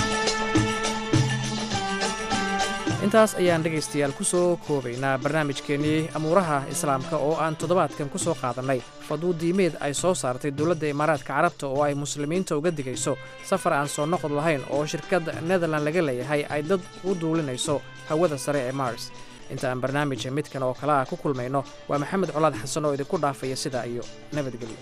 intaas ayaan dhegaystayaal ku soo koobaynaa barnaamijkeennii amuuraha islaamka oo aan toddobaadkan ku soo qaadannay faduu diimeed ay soo saartay dowladda imaaraadka carabta oo ay muslimiinta uga digayso safar aan soo noqod lahayn oo shirkadda netherland laga leeyahay ay dad u duulinayso hawada sare ee mars inta aan barnaamija midkan oo kale ah ku kulmayno waa maxamed colaad xasan oo idinku dhaafaya sidaa iyo nabadgelyo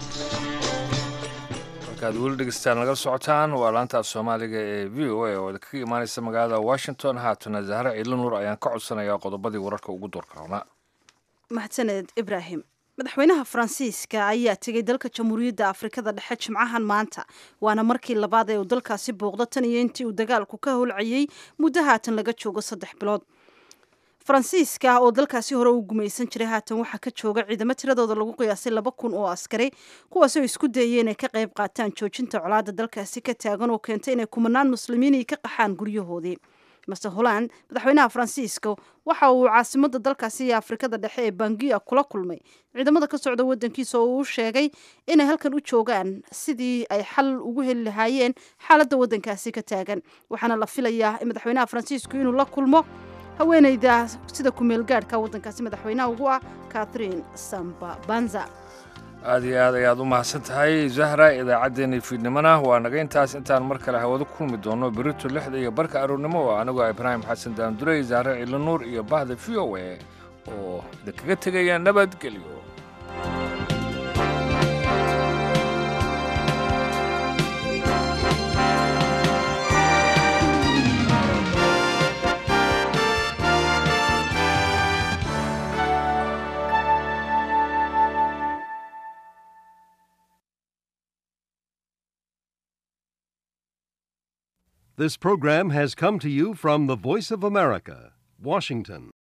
markaad weli dhegeystaan nagala socotaan waa laanta soomaaliga ee v o a oo kaga imaanaysa magaalada washington haatana zahre ciilo nuur ayaan ka codsanayaa qodobadii wararka ugu doorkaroona mahadsaned ibraahim madaxweynaha faransiiska ayaa tegey dalka jamhuuriyadda afrikada dhexe jimcahan maanta waana markii labaad ee uu dalkaasi booqdo tan iyo intii uu dagaalku ka howlcayey muddo haatan laga joogo saddex bilood faransiiska oo dalkaasi hore u gumaysan jiray haatan waxaa ka jooga ciidamo tiradooda lagu qiyaasay laba kun oo askari kuwaasoo isku dayay inay ka qayb qaataan joojinta colaada dalkaasi ka taagan oo keentay inay kumanaan muslimiinii ka qaxaan guryahoodii master holland madaxweynaha faransiiska waxa uu caasimada dalkaasi iyo afrikada dhexe ee bangiya kula kulmay ciidamada ka socda wadankiisa oo uu sheegay inay halkan u joogaan sidii ay xal ugu heli lahaayeen xaaladda wadankaasi ka taagan waxaana la filayaa in madaxweynaha faransiisku inuu la kulmo haweeneyda sida kumeel gaadhka waddankaasi madaxweynaha ugu ah catherine samba banza aad iyo aad ayaad u mahadsan tahay zahra idaacaddeenii fiidnimona waa naga intaas intaan mar kale hawada ku kulmi doono berito lixda iyo barka aroornimo oo anigoo ibraahim xasan daandurey zahre ciilo nuur iyo bahda v o a oo idinkaga tegaya nabadgelyo This program has come to you from the Voice of America, Washington.